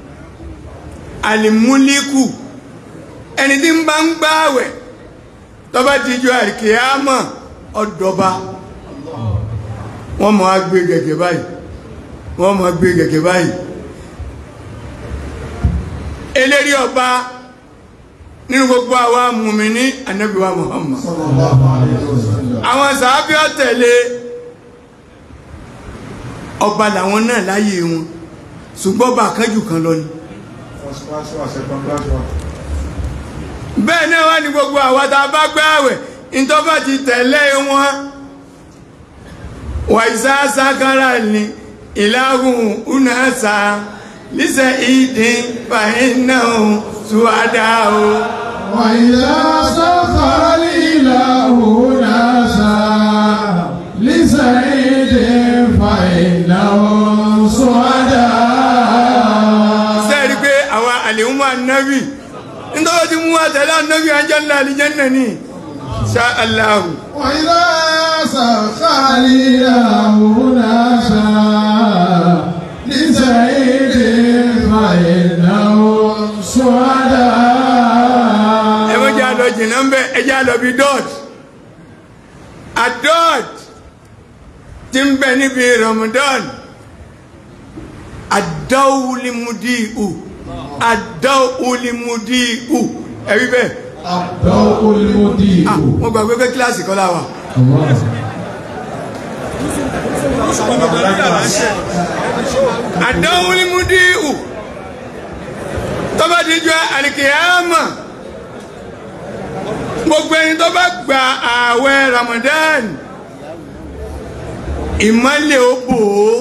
alimuliku ẹni tí ń bá ń gbààwẹ̀ tó bá ti ju àríkèámọ̀ ọ̀dọ̀ba wọ́n mọ̀ á gbé gẹ̀gẹ̀ báyìí wọ́n mọ̀ á gbé gẹ̀gẹ̀ báyìí eléri ọba nínú gbogbo àwa mùmíní ànábì wa Muhammad Sallallahu alayhi wa sallam. àwọn sàábí ọ̀tẹ̀lé ọba làwọn náà láyé wọn ṣùgbọ́n ọba àkánjù kan lọ ni First class wa, second class wa. bẹ́ẹ̀ náà wá ní gbogbo àwa tá a bá gbààwẹ̀ ìtọ́bà ti tẹ̀lé wọn wàìsá sákàrà ní ìlàhùn unasa lísẹ̀ ìdí fàínà ṣùwádà o وإذا سخر الإله ناسا لسعيد فإنهم سعداء sẹ́ẹ̀rí pé àwọn àlèhùnmọ́ ànábì nítorí ti mú àtẹ̀lé ànábì àjẹ́lá àlìjẹ́nà ní ṣá aláhù وإذا سخر الإله ناسا لسعيد فإنهم سعداء ẹwọ́n jẹ́ àlọ́ jìnnà ń bẹ́ ẹjẹ́ àlọ́ bí dọ́t àdọ́t tí ń bẹ níbi Ramadan àdáwùlímùdíhù àdáwùlímùdíhù ẹ̀rí bẹ́ẹ̀ الضوء المضيء ah wọ́n gbàgbé pé kíláàsì kọ́ láwà الله àdáwùlímùdíhù tó bá ti jọ àlìkìyàmà gbogbo ẹni tó bá gba ààwẹ̀ Ramadan ìmọ́lẹ̀ ó bò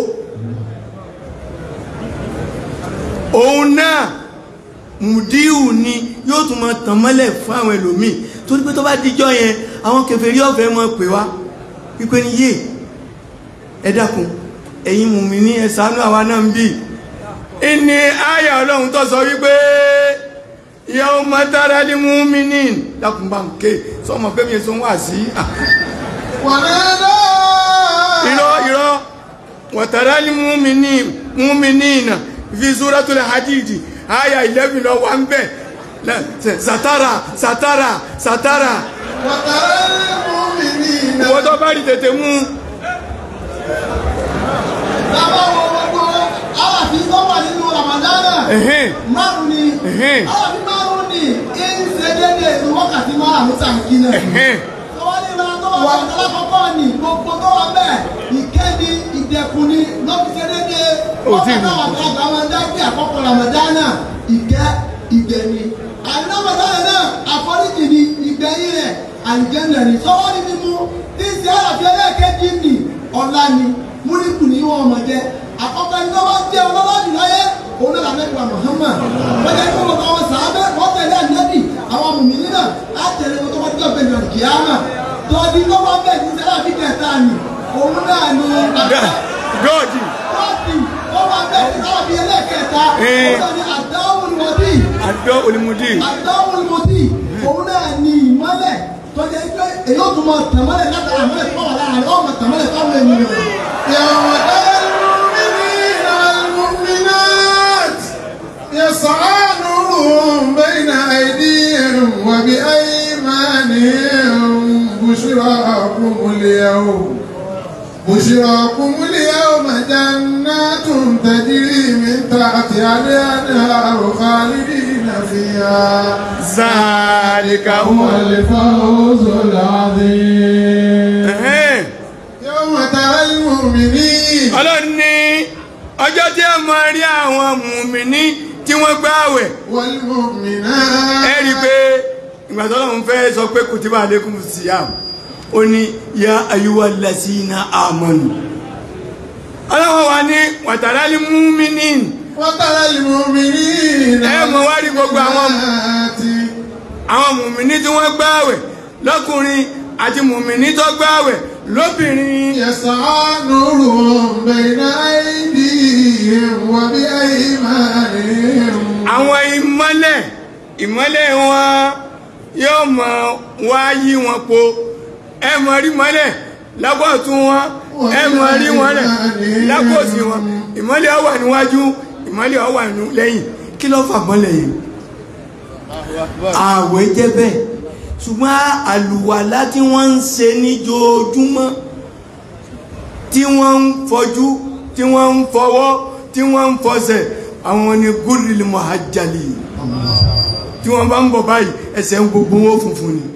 ó òun náà mùdíhù ni yóò tún máa tàn mọ́lẹ̀ fún àwọn ẹlòmíì torí pé tó bá díjọ́ yẹn àwọn kèfèrí ọ̀fẹ́ mọ́ pè wá wípé ní yé ẹ dákun ẹ̀yin mùmínì ẹ ṣàánú àwa náà ń bì ìní àyà ọlọ́run tó sọ wípé yawma taral mu'minin dákun bá ń ké sọmọ pé mi èso ń wà sí à ونادى irọ́ irọ́ wọ̀tàrà ní múmini múminina fi suratul hadidi aya 11 lọ wà ń bẹ̀ lẹ- satara satara satara وترى المؤمنين ìwọ́n tó bá rí tètè mú Lábá wo gbogbo aláfi tó wà nínú Ramadana. ẹ̀hìn Márùn ni. Ẹ̀hẹ́n. Aláfi márùn ni. Kí ń ṣe déédéé ní wákàtí márùn-ún tàǹkì náà. ẹ̀hìn Tọ́wọ́ ní ìlànà tó wà àwọn alákọ̀ọ́kọ́ ni gbogbo tó wà bẹ́ẹ̀ ìkéde ìdẹ̀kùn ni lọ́fíìsì dédé Ò tí ì rí. ọ̀pọ̀ náà àgbà wọn dájú àkọ́kọ́ ramadana ìkẹ́ ìgbẹ̀ni àdínàmọ̀dáná náà àforíjì ni ìgbẹ̀yìn rẹ̀ àlìjẹ́nà ni sọ́wọ́ ní mímú tí ń ṣe àlàfíà ẹlẹ́ẹ̀kejì ni ọ̀la ni múlíkù ní wọn ọmọ jẹ àkọ́kọ́ ẹni tó bá jẹ́ ọlọ́lọ́dù láyé òun náà lànà ìwà Muhammad wọ́n jẹ́ kí wọ́n kọ́ wọn sàábẹ́ wọ́n tẹ̀lé ànábì àwọn mùmíní náà á tẹ̀lé wọn tó bá jẹ́ ọ̀gbẹ́ni ọ̀kìyàmà tọ́jú tó bá bẹ̀ ní sẹ́lá fi kẹta ni òun náà ni gọ́ọ̀dì Rọ́ọ̀tì ó wà bẹ́ẹ̀ ní sẹ́lá fi ẹlẹ́kẹta Eh. òun náà ni àdáwùn mọ́dí àdó olùmùdí àdáwùn mọ́dí òun náà ni ìmọ́lẹ̀ tọ́jú pé èyí ó tún mọ tẹ̀mọ́lẹ̀ látara àmọ́lẹ̀ tó wà lára rẹ̀ ó mọ tẹ̀mọ́lẹ̀ fáwọn ènìyàn. يوم ترى المؤمنين والمؤمنات يسعى نورهم بين أيديهم وبأيمانهم بشراكم اليوم بشراكم اليوم جنات تجري من تحتها الأنهار خالدين فيها zàlìkà هو الفوز العظيم Ẹ̀hẹ́n. يوم ترى المؤمنين ọlọ́run ní ọjọ́ tí ẹ máa rí àwọn mùmíní tí wọ́n gbààwẹ̀ والمؤمنات ẹ rí i pé ìgbà tó lọ́run fẹ́ sọ pé kutiba alaykum siyam ó ní ya ayyuhal lazina amanu ọlọ́run wa ní wàtàrálí múmíní وترى المؤمنين ẹ mọ̀ wá rí gbogbo àwọn والمؤمنات àwọn mùmíní tí wọ́n gbààwẹ̀ lọ́kùnrin àti mùmíní tó gbààwẹ̀ lóbìnrin يسعى نورهم بين أيديهم وبأيمانهم àwọn ìmọ́lẹ̀ ìmọ́lẹ̀ wọn yóò mọ̀ wá yí wọn po ẹ mọ̀ rí mọ́lẹ̀ lápọ̀tún wọn ẹ mọ̀ rí wọn rẹ̀ lápòsí wọn ìmọ́lẹ̀ ó wà níwájú ìmọ́lẹ̀ ó wà ní lẹ́yìn kí ló fà mọ́lẹ̀ yìí ààwẹ̀ jẹ́ bẹ́ẹ̀ ṣùgbọ́n àlùwàlá tí wọ́n ń ṣe níjoojúmọ́ tí wọ́n ń fọjú tí wọ́n ń fọwọ́ tí wọ́n ń fọsẹ̀ àwọn ni gúrìlì mọ̀hájálì tí wọ́n bá ń bọ̀ báyìí ẹsẹ̀ ń gbogbo wọn funfun ni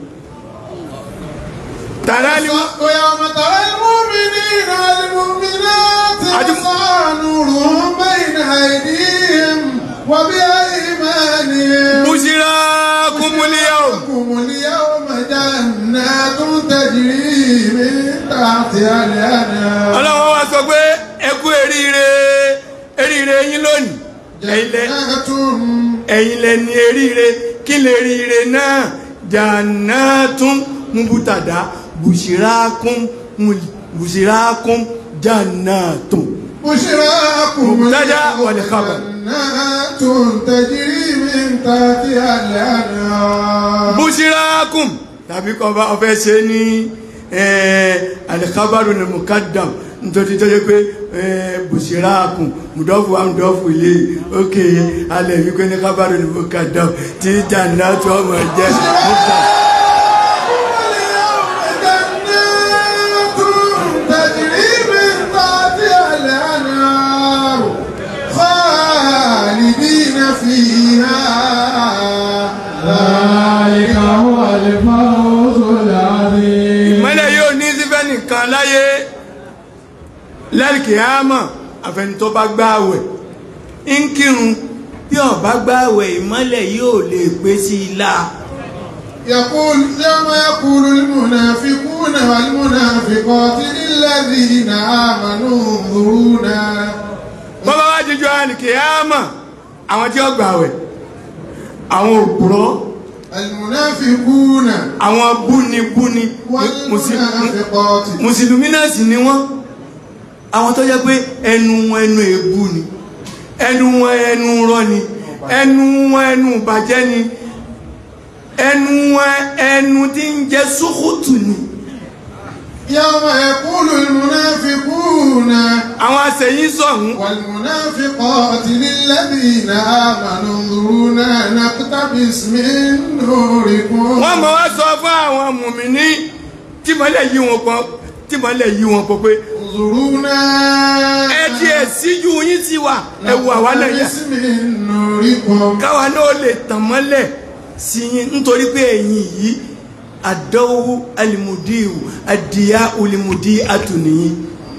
tààrà ni wọ́n ويوم ترى المؤمنين والمؤمنات أجب. يسعى نورهم بين أيديهم وبأيمانهم bùsírà kúmúlíyà o لكم اليوم جنات تجري من تحتها الأنهار ọlọ́wọ́ wa sọ pé ẹ kú eríire eríire yín lónìí ẹ̀yin lẹ جنات ẹ̀yin lẹ ní eríire kí lè ríire náà jannatun mubutada bùsírákún bùsírákún jannatun بشراكم مبتدأ اليوم والخبر. جنات تجري من تحتها الأنهار bùsírákún tàbí kọ́ bá ọfẹ́ ṣe ní alikabaru ní mukadam nítorí tó yẹ pé bùsírákún mùdọ́fù wa mùdọ́fù ilé òkè alẹ́ wípé ní kabaru ní mukadam tí jannatu ọmọ jẹ́ mukadam. اليوم جنات تجري من تحتها الأنهار خالدين فيها ذلك هو الفوز العظيم ìmọ́lẹ̀ yóò ní sífẹ́ nìkan láyé lẹ́rìkìámọ̀ àfẹnitọ́ bá gbáwẹ̀ ń kírun bí ó bá gbáwẹ̀ ìmọ́lẹ̀ yóò lè pé sí i la يقول يوم يقول المنافقون والمنافقات للذين آمنوا انظرونا bọ́bá wá jíjọ àlìkìámọ̀ àwọn tí ó gbáwẹ̀ àwọn òpùrọ́ المنافقون àwọn búnibúni Mùsùlùmí- والمنافقات mùsùlùmí náà sì ni wọ́n àwọn tó jẹ́ pé ẹnu wọn ẹnu èébú ni ẹnu wọn ẹnu rọ́ ni ẹnu wọn ẹnu bàjẹ́ ni ẹnu wọn ẹnu tí ń jẹ́ sókòtù ni يوم يقول المنافقون àwọn àṣẹyìn sọ̀hún والمنافقات للذين آمنوا انظرونا نقتبس من نوركم wọ́n mọ̀ wá sọ fún àwọn mùmíní tí mọ́lẹ̀ yí wọn pọ̀ tí mọ́lẹ̀ yí wọn pọ̀ pé انظرونا ẹ tí ẹ síjú yín sí wa ẹ wo àwa náà yà نقتبس من نوركم káwa náà lè tàn mọ́lẹ̀ sí yín nítorí pé ẹ̀yin yìí àdánwò alimudiu àdìyà olimudi àtúnìyí.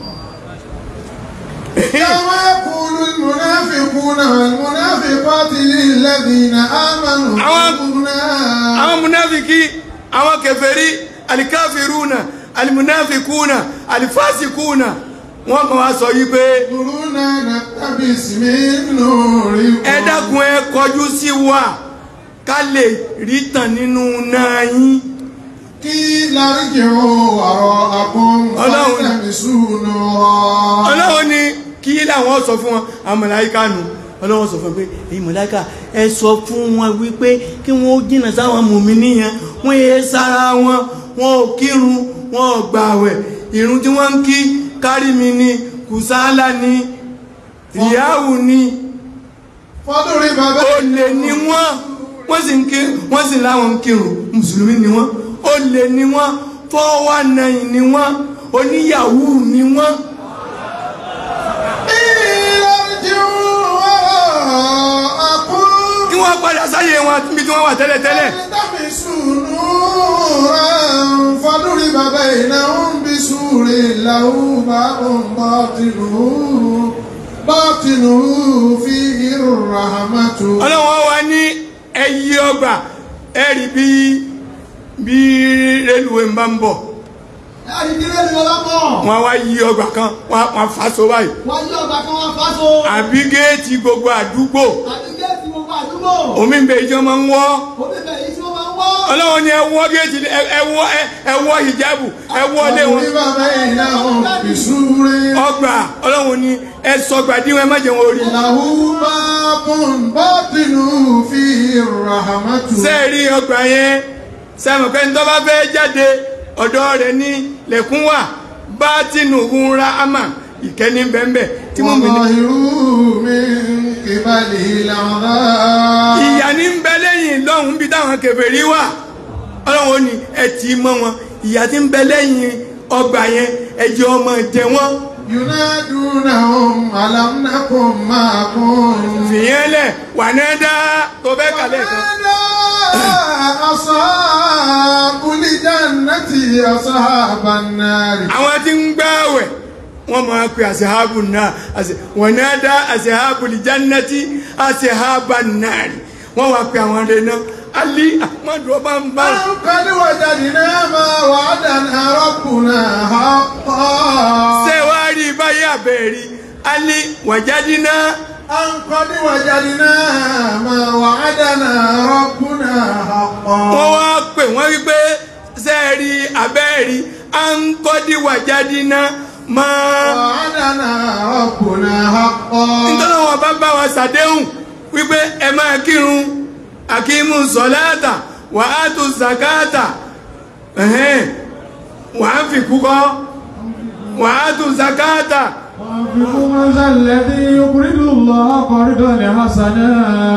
يوم يقول المنافقون والمنافقات للذين آمنوا àwọn انظرنا àwọn munafiki àwọn kèfèrí alikafiruna alimunafikuna alifasikuna wọ́n mọ̀ wá sọ yí pé انظرونا نقتبس من نوركم ẹ dákun ẹ kọjú sí wa ká lè rí tàn nínú náà yín قيل ارجعوا وراءكم Ọlọ́run. فالتمسوا نورا ọlọ́wọ́ ni kí làwọn sọ fún wọn àwọn mọ̀láíkà nù ọlọ́wọ́ sọ fún wọn pé èyí mọ̀láíkà ẹ sọ fún wọn wípé kí wọ́n ó jìnnà sáwọn mùmí nìyẹn wọ́n yé sára wọn wọn ò kírun wọn ò gbààwẹ̀ ìrun tí wọ́n ń kí kárí mi ni kùsálà ni ìyáwó ni فضرب olè ni wọ́n wọ́n sì ń kí wọ́n sì láwọn ń kírun mùsùlùmí ni wọ́n olè ni wọ́n fọ́wọ́ nàìn ni wọ́n oníyàwó ni wọ́n. قيل ارجعوا وراءكم kí wọ́n padà sáyé wọn níbi tí wọ́n wà tẹ́lẹ̀tẹ́lẹ̀ فالتمسوا نورا فضرب بينهم بسور له باب باطنه باطنه فيه الرحمة ọlọ́wọ́ wa ní ẹyí ọgbà ẹ̀rí bí bí rélùwé ń bá ń bọ̀ ẹ̀rí kílé ni ọlọ́pọ̀ wọ́n wá yí ọgbà kan wọ́n wọ́n fà so báyìí wọ́n yí ọgbà kan wọ́n fáso àbí géètì gbogbo àdúgbò àti géètì gbogbo àdúgbò omi ń bẹ ìjọ máa ń wọ́ omi bẹ̀ yìí tí wọ́n máa ń wọ́ ọlọ́wọ́ ní ẹwọ́ géètì ẹ- ẹwọ́ ẹ- ẹwọ́ hijabu ẹwọ́ lé wọn فضرب بينهم بسور ọgbà ọlọ́wọ́ ní ẹ sọgbà díwọ̀n ẹ má jẹun orí له باب باطنه فيه الرحمة sẹ́ẹ̀rí ọgbà yẹn sẹ́mọ̀ pé tó bá fẹ́ jáde ọ̀dọ̀ rẹ̀ ní lẹ̀kún wà bá tìǹbù ń ra àmà ìkẹ́ni bẹ́ẹ̀ tí mo mi ní. وظاهره من قبله العذاب ìyà ní ń bẹ lẹ́yìn lọ́hùn bí táwọn kèfèrí wà ọlọ́run ó ní ẹ tì í mọ́ wọn ìyà tí ń bẹ lẹ́yìn ọgbà yẹn ẹ jẹ́ ọmọ jẹ wọ́n ينادونهم ألم نكن معكم fìyẹn lẹ̀ wà náà dá tó fẹ́ kàlẹ́ kan. ونادى أصحاب الجنة أصحاب النار àwọn tí ń gbààwẹ̀ wọ́n máa pe àṣehábù náà àṣe- wọ́n náà dá àṣehábù lìjánátì àṣehábà náà wọ́n wá pe àwọn rẹ̀ náà alí àmọ́dù ọba ń bá أو قد وجدنا ما وعدنا ربنا حقا ṣé wàá rí báyìí àbẹ̀rí alí wàjádínà أن قد وجدنا ما وعدنا ربنا wọ́n حقا wá pè wọ́n wípé ṣé rí àbẹ̀rí à ń kọ́dí wàjádínà máa وعدنا ربنا حقا nítorí wọn bá bá wa ṣàdéhùn wípé ẹ máa kírun akímù sọláàtà wà á tún zakata ẹ̀hẹ́n, wà á fi kúkọ́ wà á tún zakata وأنفقوا من ذا الذي يقرض الله قرضا حسنا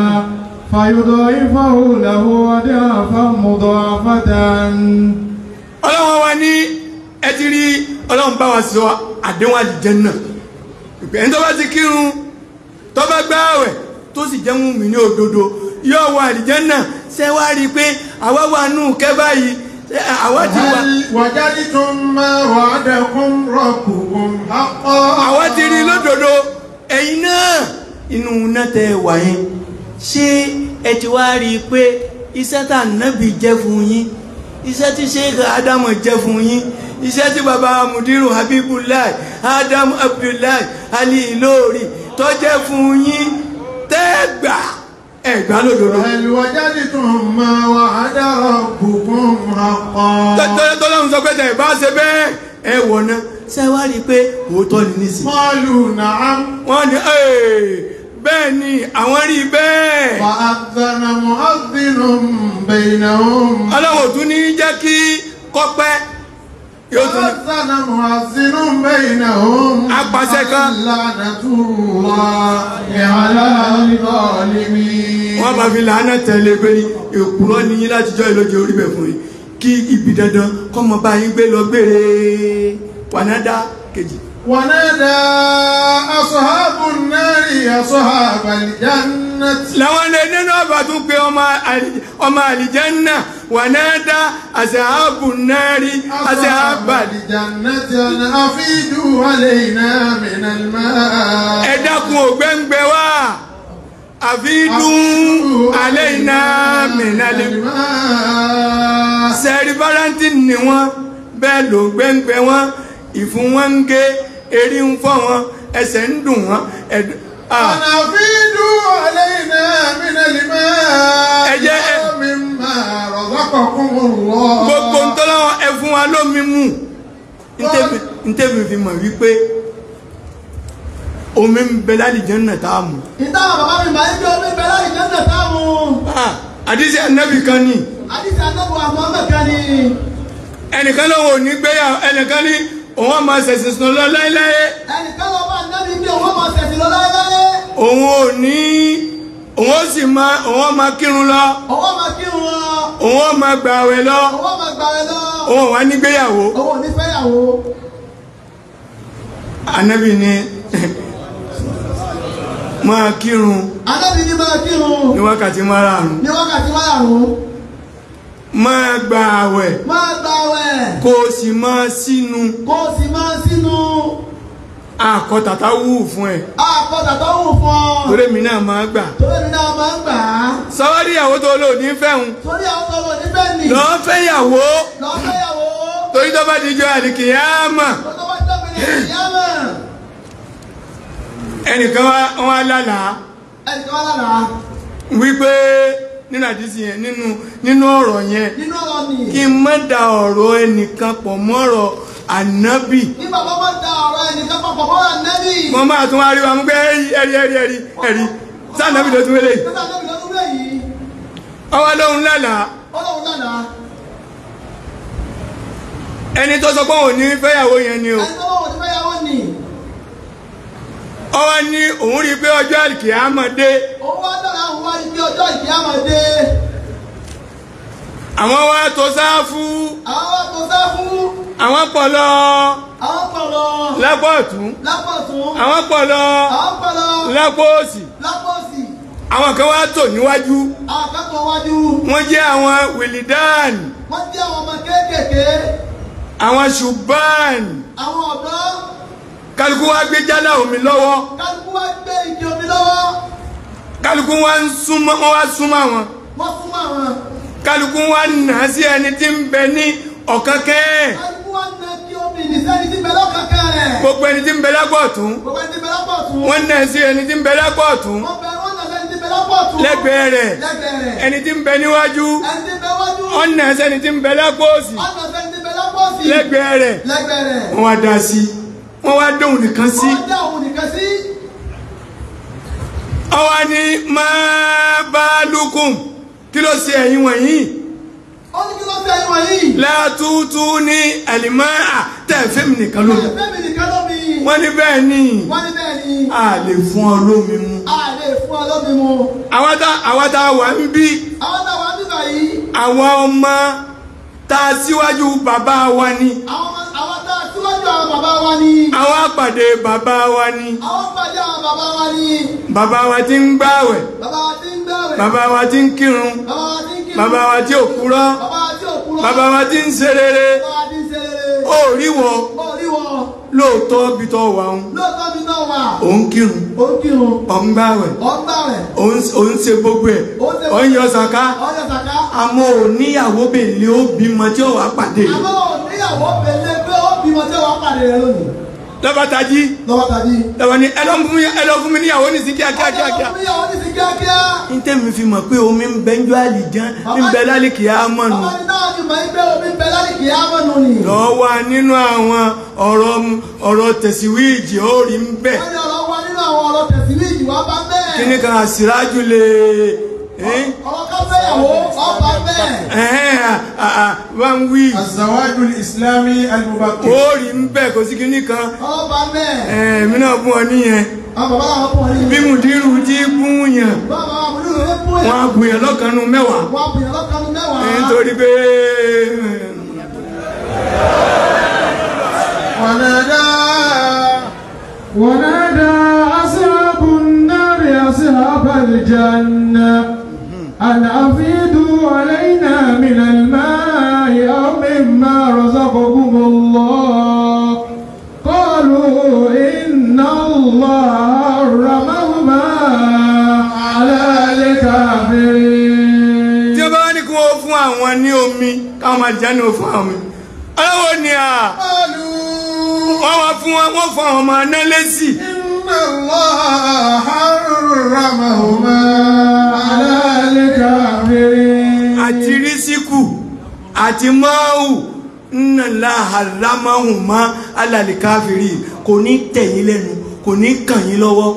فيضاعفه له أضعافا مضاعفة ọlọ́wọ́n wa ní ẹ ti rí ọlọ́run bá wa sọ àdéhùn àlìjẹ́nnà ẹni tó bá ti kírun tó bá gbààwẹ̀ tó sì jẹ́ mùmí ní òdodo yóò wọ àlìjẹ́nnà ṣé wá rí i pé àwa wà nù kẹ́ báyìí ṣé àwa ti wà هل وجدتم ما وعدكم ربكم حقا àwa ti rí lódodo ẹ̀yin náà inú iná tẹ wà yẹn ṣé ẹ ti wá rí i pé iṣẹ́ tá nábì jẹ́ fún yín iṣẹ́ tí sheikh adamu jẹ́ fún yín iṣẹ́ tí baba mudiru habibulayi adamu abdullahi ali ilori tó jẹ́ fún yín tẹ́gbà ẹ̀gbá lódodo. هل وجدتم ما وعد ربكم حقا tọ́lọ́run sọ pé tẹ̀ bá ṣe bẹ́ẹ̀ ẹ wọ̀ náà ṣé wá rí i pé òótọ́ ni nísìnyí. قالوا نعم wọ́n ní "Ee, bẹ́ẹ̀ ni àwọn rí bẹ́ẹ̀ فأذن مؤذن بينهم ọlọ́run ò tún ní jẹ́ kí kọ́pẹ́ yóò tún ní فأذن مؤذن بينهم Apàṣẹ kan. لعنة الله على الظالمين wọ́n máa fi làánà tẹ̀lé pé ní èkúrọ́ ní yín láti jọ ìlójú orí bẹ̀ fún yín kí ibi dandan kọ́mọ bá yín gbé lọ gbére wànádá kejì ونادى أصحاب النار أصحاب الجنة làwọn lè nínú ọba tún pé ọmọ àlì- ọmọ àlìjánná wà náà dá àṣàbù náírì àṣàbà الجنة أن أفيدوا علينا من الماء ẹ dákun ògbẹ́ngbẹ́ wá àfidún alẹ́ iná mìíràn الماء sẹ́ẹ̀rì valentine ni wọ́n bẹ́ẹ̀ ló gbẹ́ngbẹ́ wọn ìfún wọn ń gé erí ń fọ́ wọn ẹsẹ̀ ń dùn wọn ẹ̀dùn. ah. أن أفيدوا علينا من الماء أجا- مما رزقكم الله gbogbo ntọ́lọ́wọ́ ẹ fún wa lómi mú ntẹ́bi- ntẹ́bi fi mọ̀ wípé omi ń bẹ lálìjẹ́nà tá a mú. ìtàn bàbá mi máa ń gbé omi bẹ láì jẹ́ náà táàmù Ah, àdìsí ànábì kan ní àdìsí anábù àmọ́ mẹ́kan ni ẹnìkan lọ́wọ́ ò ní gbéyàwó ẹnìkan ní òun á máa ṣẹ̀ṣẹ̀ sùn lọ láéláé ẹnìkan lọ bá nábì bí òun máa ṣẹ̀sìn lọ láéláé òun ò ní òun ó sì máa òun ó máa kírun lọ òun máa kírun lọ òun ó máa gbààwẹ̀ lọ òun máa gbàwẹ̀ lọ òun ò wá ní gbéyàwó òun ò ní fẹ́yàwó ànábì ní máa kírun anábì ní máa kírun ní wákàtí márààrún ní wákàtí márùn-ún máa gbààwẹ̀ máa gbàwẹ̀ kó o sì máa sínú kó o sì máa sínú àkọtàtà wù fún ẹ àkọsà tó wù fún ọ torí mi náà máa gbà torí mi náà máa ń gbà á sọwọ́dí ìyàwó tó lò ní fẹ́hùn torí àwọn tó wọ níbẹ̀ nì lọ́ọ́ fẹ́yàwó lọ fẹ́yàwó torí tó bá di jọ àdìkìyàmà tó tó bá dọ́gbìn ní ìyámà ẹnìkan wá wọn á lálàá ẹnìkan wá lára wípé nínú àdìsí yẹn nínú nínú ọ̀rọ̀ yẹn nínú ọ̀rọ̀ nì kí n má da ọ̀rọ̀ ẹnìkan pọ̀ mọ́rọ̀ ànábì ní bàbá bá da ọ̀rọ̀ ẹnìkan papọ̀ mọ́ra nẹ́bì mo máa tún wá rí wa mú pé ẹ̀rí ẹ̀rí ẹ̀rí ẹ̀rí ẹ̀rí sáànábì ló tún wélé nígbà nẹ́bì ló tún lé yìí ọwọ́ lóhun lálàá ó lóun lára ẹni tó sọ pé òun ní fẹ́yàwó yẹn ni o ẹni tó wọ́n ti fẹ́yàwó nì ọwọ́ ní òun rí i pé ọjọ́ àlìkìyàmà dé òun wá dára òun wá ibi ọjọ́ ìkíyàmà dé àwọn wá tó sáfù àwọn wá tó sá fún àwọn pọ̀ lọ àwọn pọ̀lọ́ lápò ọ̀tún lápọ̀tún àwọn pọ̀ lọ àwọn pọ̀lọ́ lápò òsì lápọ̀sì àwọn kan wá tò níwájú àwọn akẹ́kọ̀ọ́ wájú wọ́n jẹ́ àwọn wìlìdán wọ́n jẹ́ àwọn ọmọ kéékèèké àwọn ṣùgbọ́n àwọn ọ̀dọ́ kálukú wá gbé jálá omi lọ́wọ́ kálukú wá gbé igi omi lọ́wọ́ kálukú wá ń súnmọ́ wọ́n wá súnmọ́ àwọn wọ́n fún àwọn kálukú wá nà á sí ẹni tí ń bẹ ní ọ̀kánkẹ́ kálukú wá na kí omi nìsẹ́ni tí bẹ lọ́kàkẹ́ rẹ̀ gbogbo ẹni tí ń bẹ lápò ọ̀tún gbogbo ẹni tí bẹ lápọ̀tún wọ́n nà á sí ẹni tí ń bẹ lápò ọ̀tún wọ́n bẹ wọ́n nà sẹ́ni tí bẹ lápọ̀tún lẹ́gbẹ̀ẹ́ rẹ̀ lẹ́gbẹ̀ẹ́ rẹ̀ ẹni tí ń bẹ níwájú ẹni tí bẹ wájú wọ́n nà á sẹ́ni tí ń bẹ lápò òsì ọ̀nà sẹ́ni tí bẹ lápọ̀sì lẹ́gbẹ̀ẹ́ rẹ̀ lẹ́gbẹ̀ẹ́ rẹ̀ wọ́n wá dá sí wọ́n wá dóhùn nìkan sí wọ́n dá òun nìkan sí ọwọ́ ni máa bá lukùn kí ló ṣe ẹ̀yin wọ̀nyí ó ní kí ló fẹ́ ìwọ̀n yìí látútú ní àlìmáà tẹ̀fẹ́ mi nìkan lómi ẹ̀fẹ́ mi nìkan lómi wọ́n ní bẹ́ẹ̀ ni wọ́n ní bẹ́ẹ̀ ni a lè fún ọ lómi mu a lè fún ọ lómi mu àwọn tá àwọn tá a wà ń bí àwọn táwọn bíbà yìí àwọn ọmọ tá a síwájú bàbá wa ni àwọn àwọn tá a síwájú àwọn bàbá wa ni àwọn àpàdé bàbá wa ni àwọn pàdé àwọn bàbá wa ni bàbá wa ti ń gbààwẹ̀ bàbá wa ti ń gbàwẹ̀ bàbá wa ti ń kírun bàbá wa ti ń kírun bàbá wa tí ò kúrọ́ bàbá wa tí ò kúrò bàbá wa ti ń ṣe rere bàbá wa ti ń ṣe rere ó rí wọn ó rí wọn lóòótọ́ bí tọ́ wà ń lóòótọ́ mi náà wà òun kírun ó ń kírun òun gbààwẹ̀ ó ń gbàwẹ̀ òun òun ṣe gbogbo ẹ̀ ó ń ṣe òun yọ sàká ọjọ́ sàká àmọ́ òníyàwó bèlè ó bímọ tí ó wà pàdé àmọ́ òníyàwó pèlè pé ó bímọ tí wọ́n pàdé rẹ lónìí lọ́bàtàjì lọ́wọ́ tàbí lọ́wọ́ ni ẹ lọ fún mi ẹ lọ fún mi níyàwó ní sí kíákíá kíákíá òníyàwó ní sí kíákíá ní tẹ́mi fi mọ̀ pé omi ń bẹ ń jọ àlìján ń bẹ lálẹ́kì àmọ́nu bàbá ní náà ni mọ̀ ẹgbẹ́ omi ń bẹ láti kìí àmọ́nu ni lọ́wọ́ nínú àwọn ọ̀rọ̀ ọ̀rọ̀ tẹ̀síwíìjì ó rí ń bẹ̀ wọ́n ní ọ̀rọ̀ wa nínú àwọn ọ̀rọ̀ tẹ̀síwíìjì wá bá bẹ́ẹ̀ kíní kan àsìrájú lè ẹ́ ọ̀rọ̀ ká fẹ́yàwó ọba bẹ́ẹ̀ ẹ̀hẹ́n bá ń wí الزواج الإسلامي المبكر ó rí ń bẹ̀ kò sí kíní kan ọba bẹ́ẹ̀ ẹ̀mí náà fún ọ níyẹn àwọn bàbá làwọn fún ọ ní bí mùdírù tí gún yàn bàbá àwọn olú rẹ fún wọn ẹ á gùn yàn lọ́kànnú mẹ́wàá wọn bìyàn lọ́kànnú mẹ́wàá ẹ̀ nítorí pé ونادى ونادى أصحاب النار أصحاب الجنة أن أفيدوا علينا من الماء أو مما رزقكم الله قالوا إن الله حرمهما على الكافرين tí ó bá wá ní kí wọ́n fún àwọn ní omi káwọn máa jẹ́ ní o fún àwọn omi ọlọ́wọ́ ni à wọ́n wá fún wọn wọ́n fún àwọn ọmọ aná lẹ́sì إن الله حرمهما على الكافرين àti rísíkù àti máàwù nínà láhàrámáhùn má alàlìkáfìrí kò ní tẹ̀yìn lẹ́nu kò ní kàn yín lọ́wọ́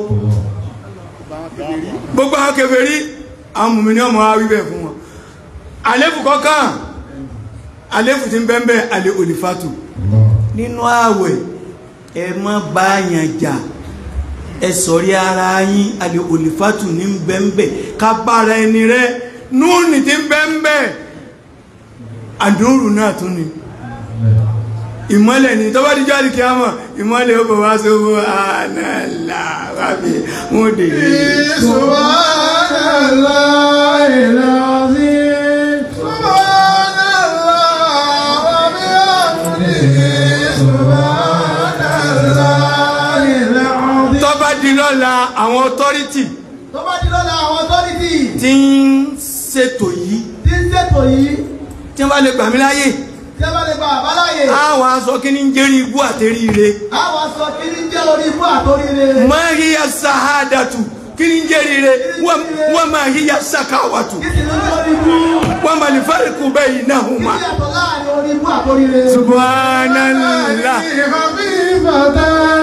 gbogbo àwọn kèfèrí àwọn mùmí ní ọmọ wa wíbẹ̀ fún wọn àléfù kọ́kàn àléfù tí ń bẹ́ẹ̀ àlè olùfàtù nínú ààwẹ̀ ẹ má bá yàn jà ẹ sọ̀rí ara yín àlè olùfàtù ní bẹ́ẹ̀ ká bára ẹni rẹ núùnì tí ń bẹ́ẹ̀ àdúrù náà tún ni ìmọ́lẹ̀ ni tọ́bá díjọ́ àdìkí àmọ̀ ìmọ́lẹ̀ ó bọ̀ wá sówó ànàlà wábí wọ́n dè سبحان الله العظيم سبحان الله وبحمده سبحان الله العظيم tọ́bá di lọ́la àwọn ọtọ́rítì tó bá di lọ́la àwọn authority tí ń ṣètò yìí tí ń ṣètò yìí tí wọ́n bá lè gbà mí láyè tí a bá lè gba àbáláyè àwọn aṣọ kí ní ń jẹ́rí ibú àtẹ́rí ire àwọn sọ kí ní jẹ́ orí ibú àtóríire máa rí ya sàhádàtù kí ní ń jẹ́rí ire wọ́n máa rí ya sàkáwàtù kí sì ní orí ibú wọ́n máa lè fárikù bẹ́ẹ̀ náà hùn kí máa sì yàtọ̀ láàrin orí ibú àtóríire subhanallah خفيفة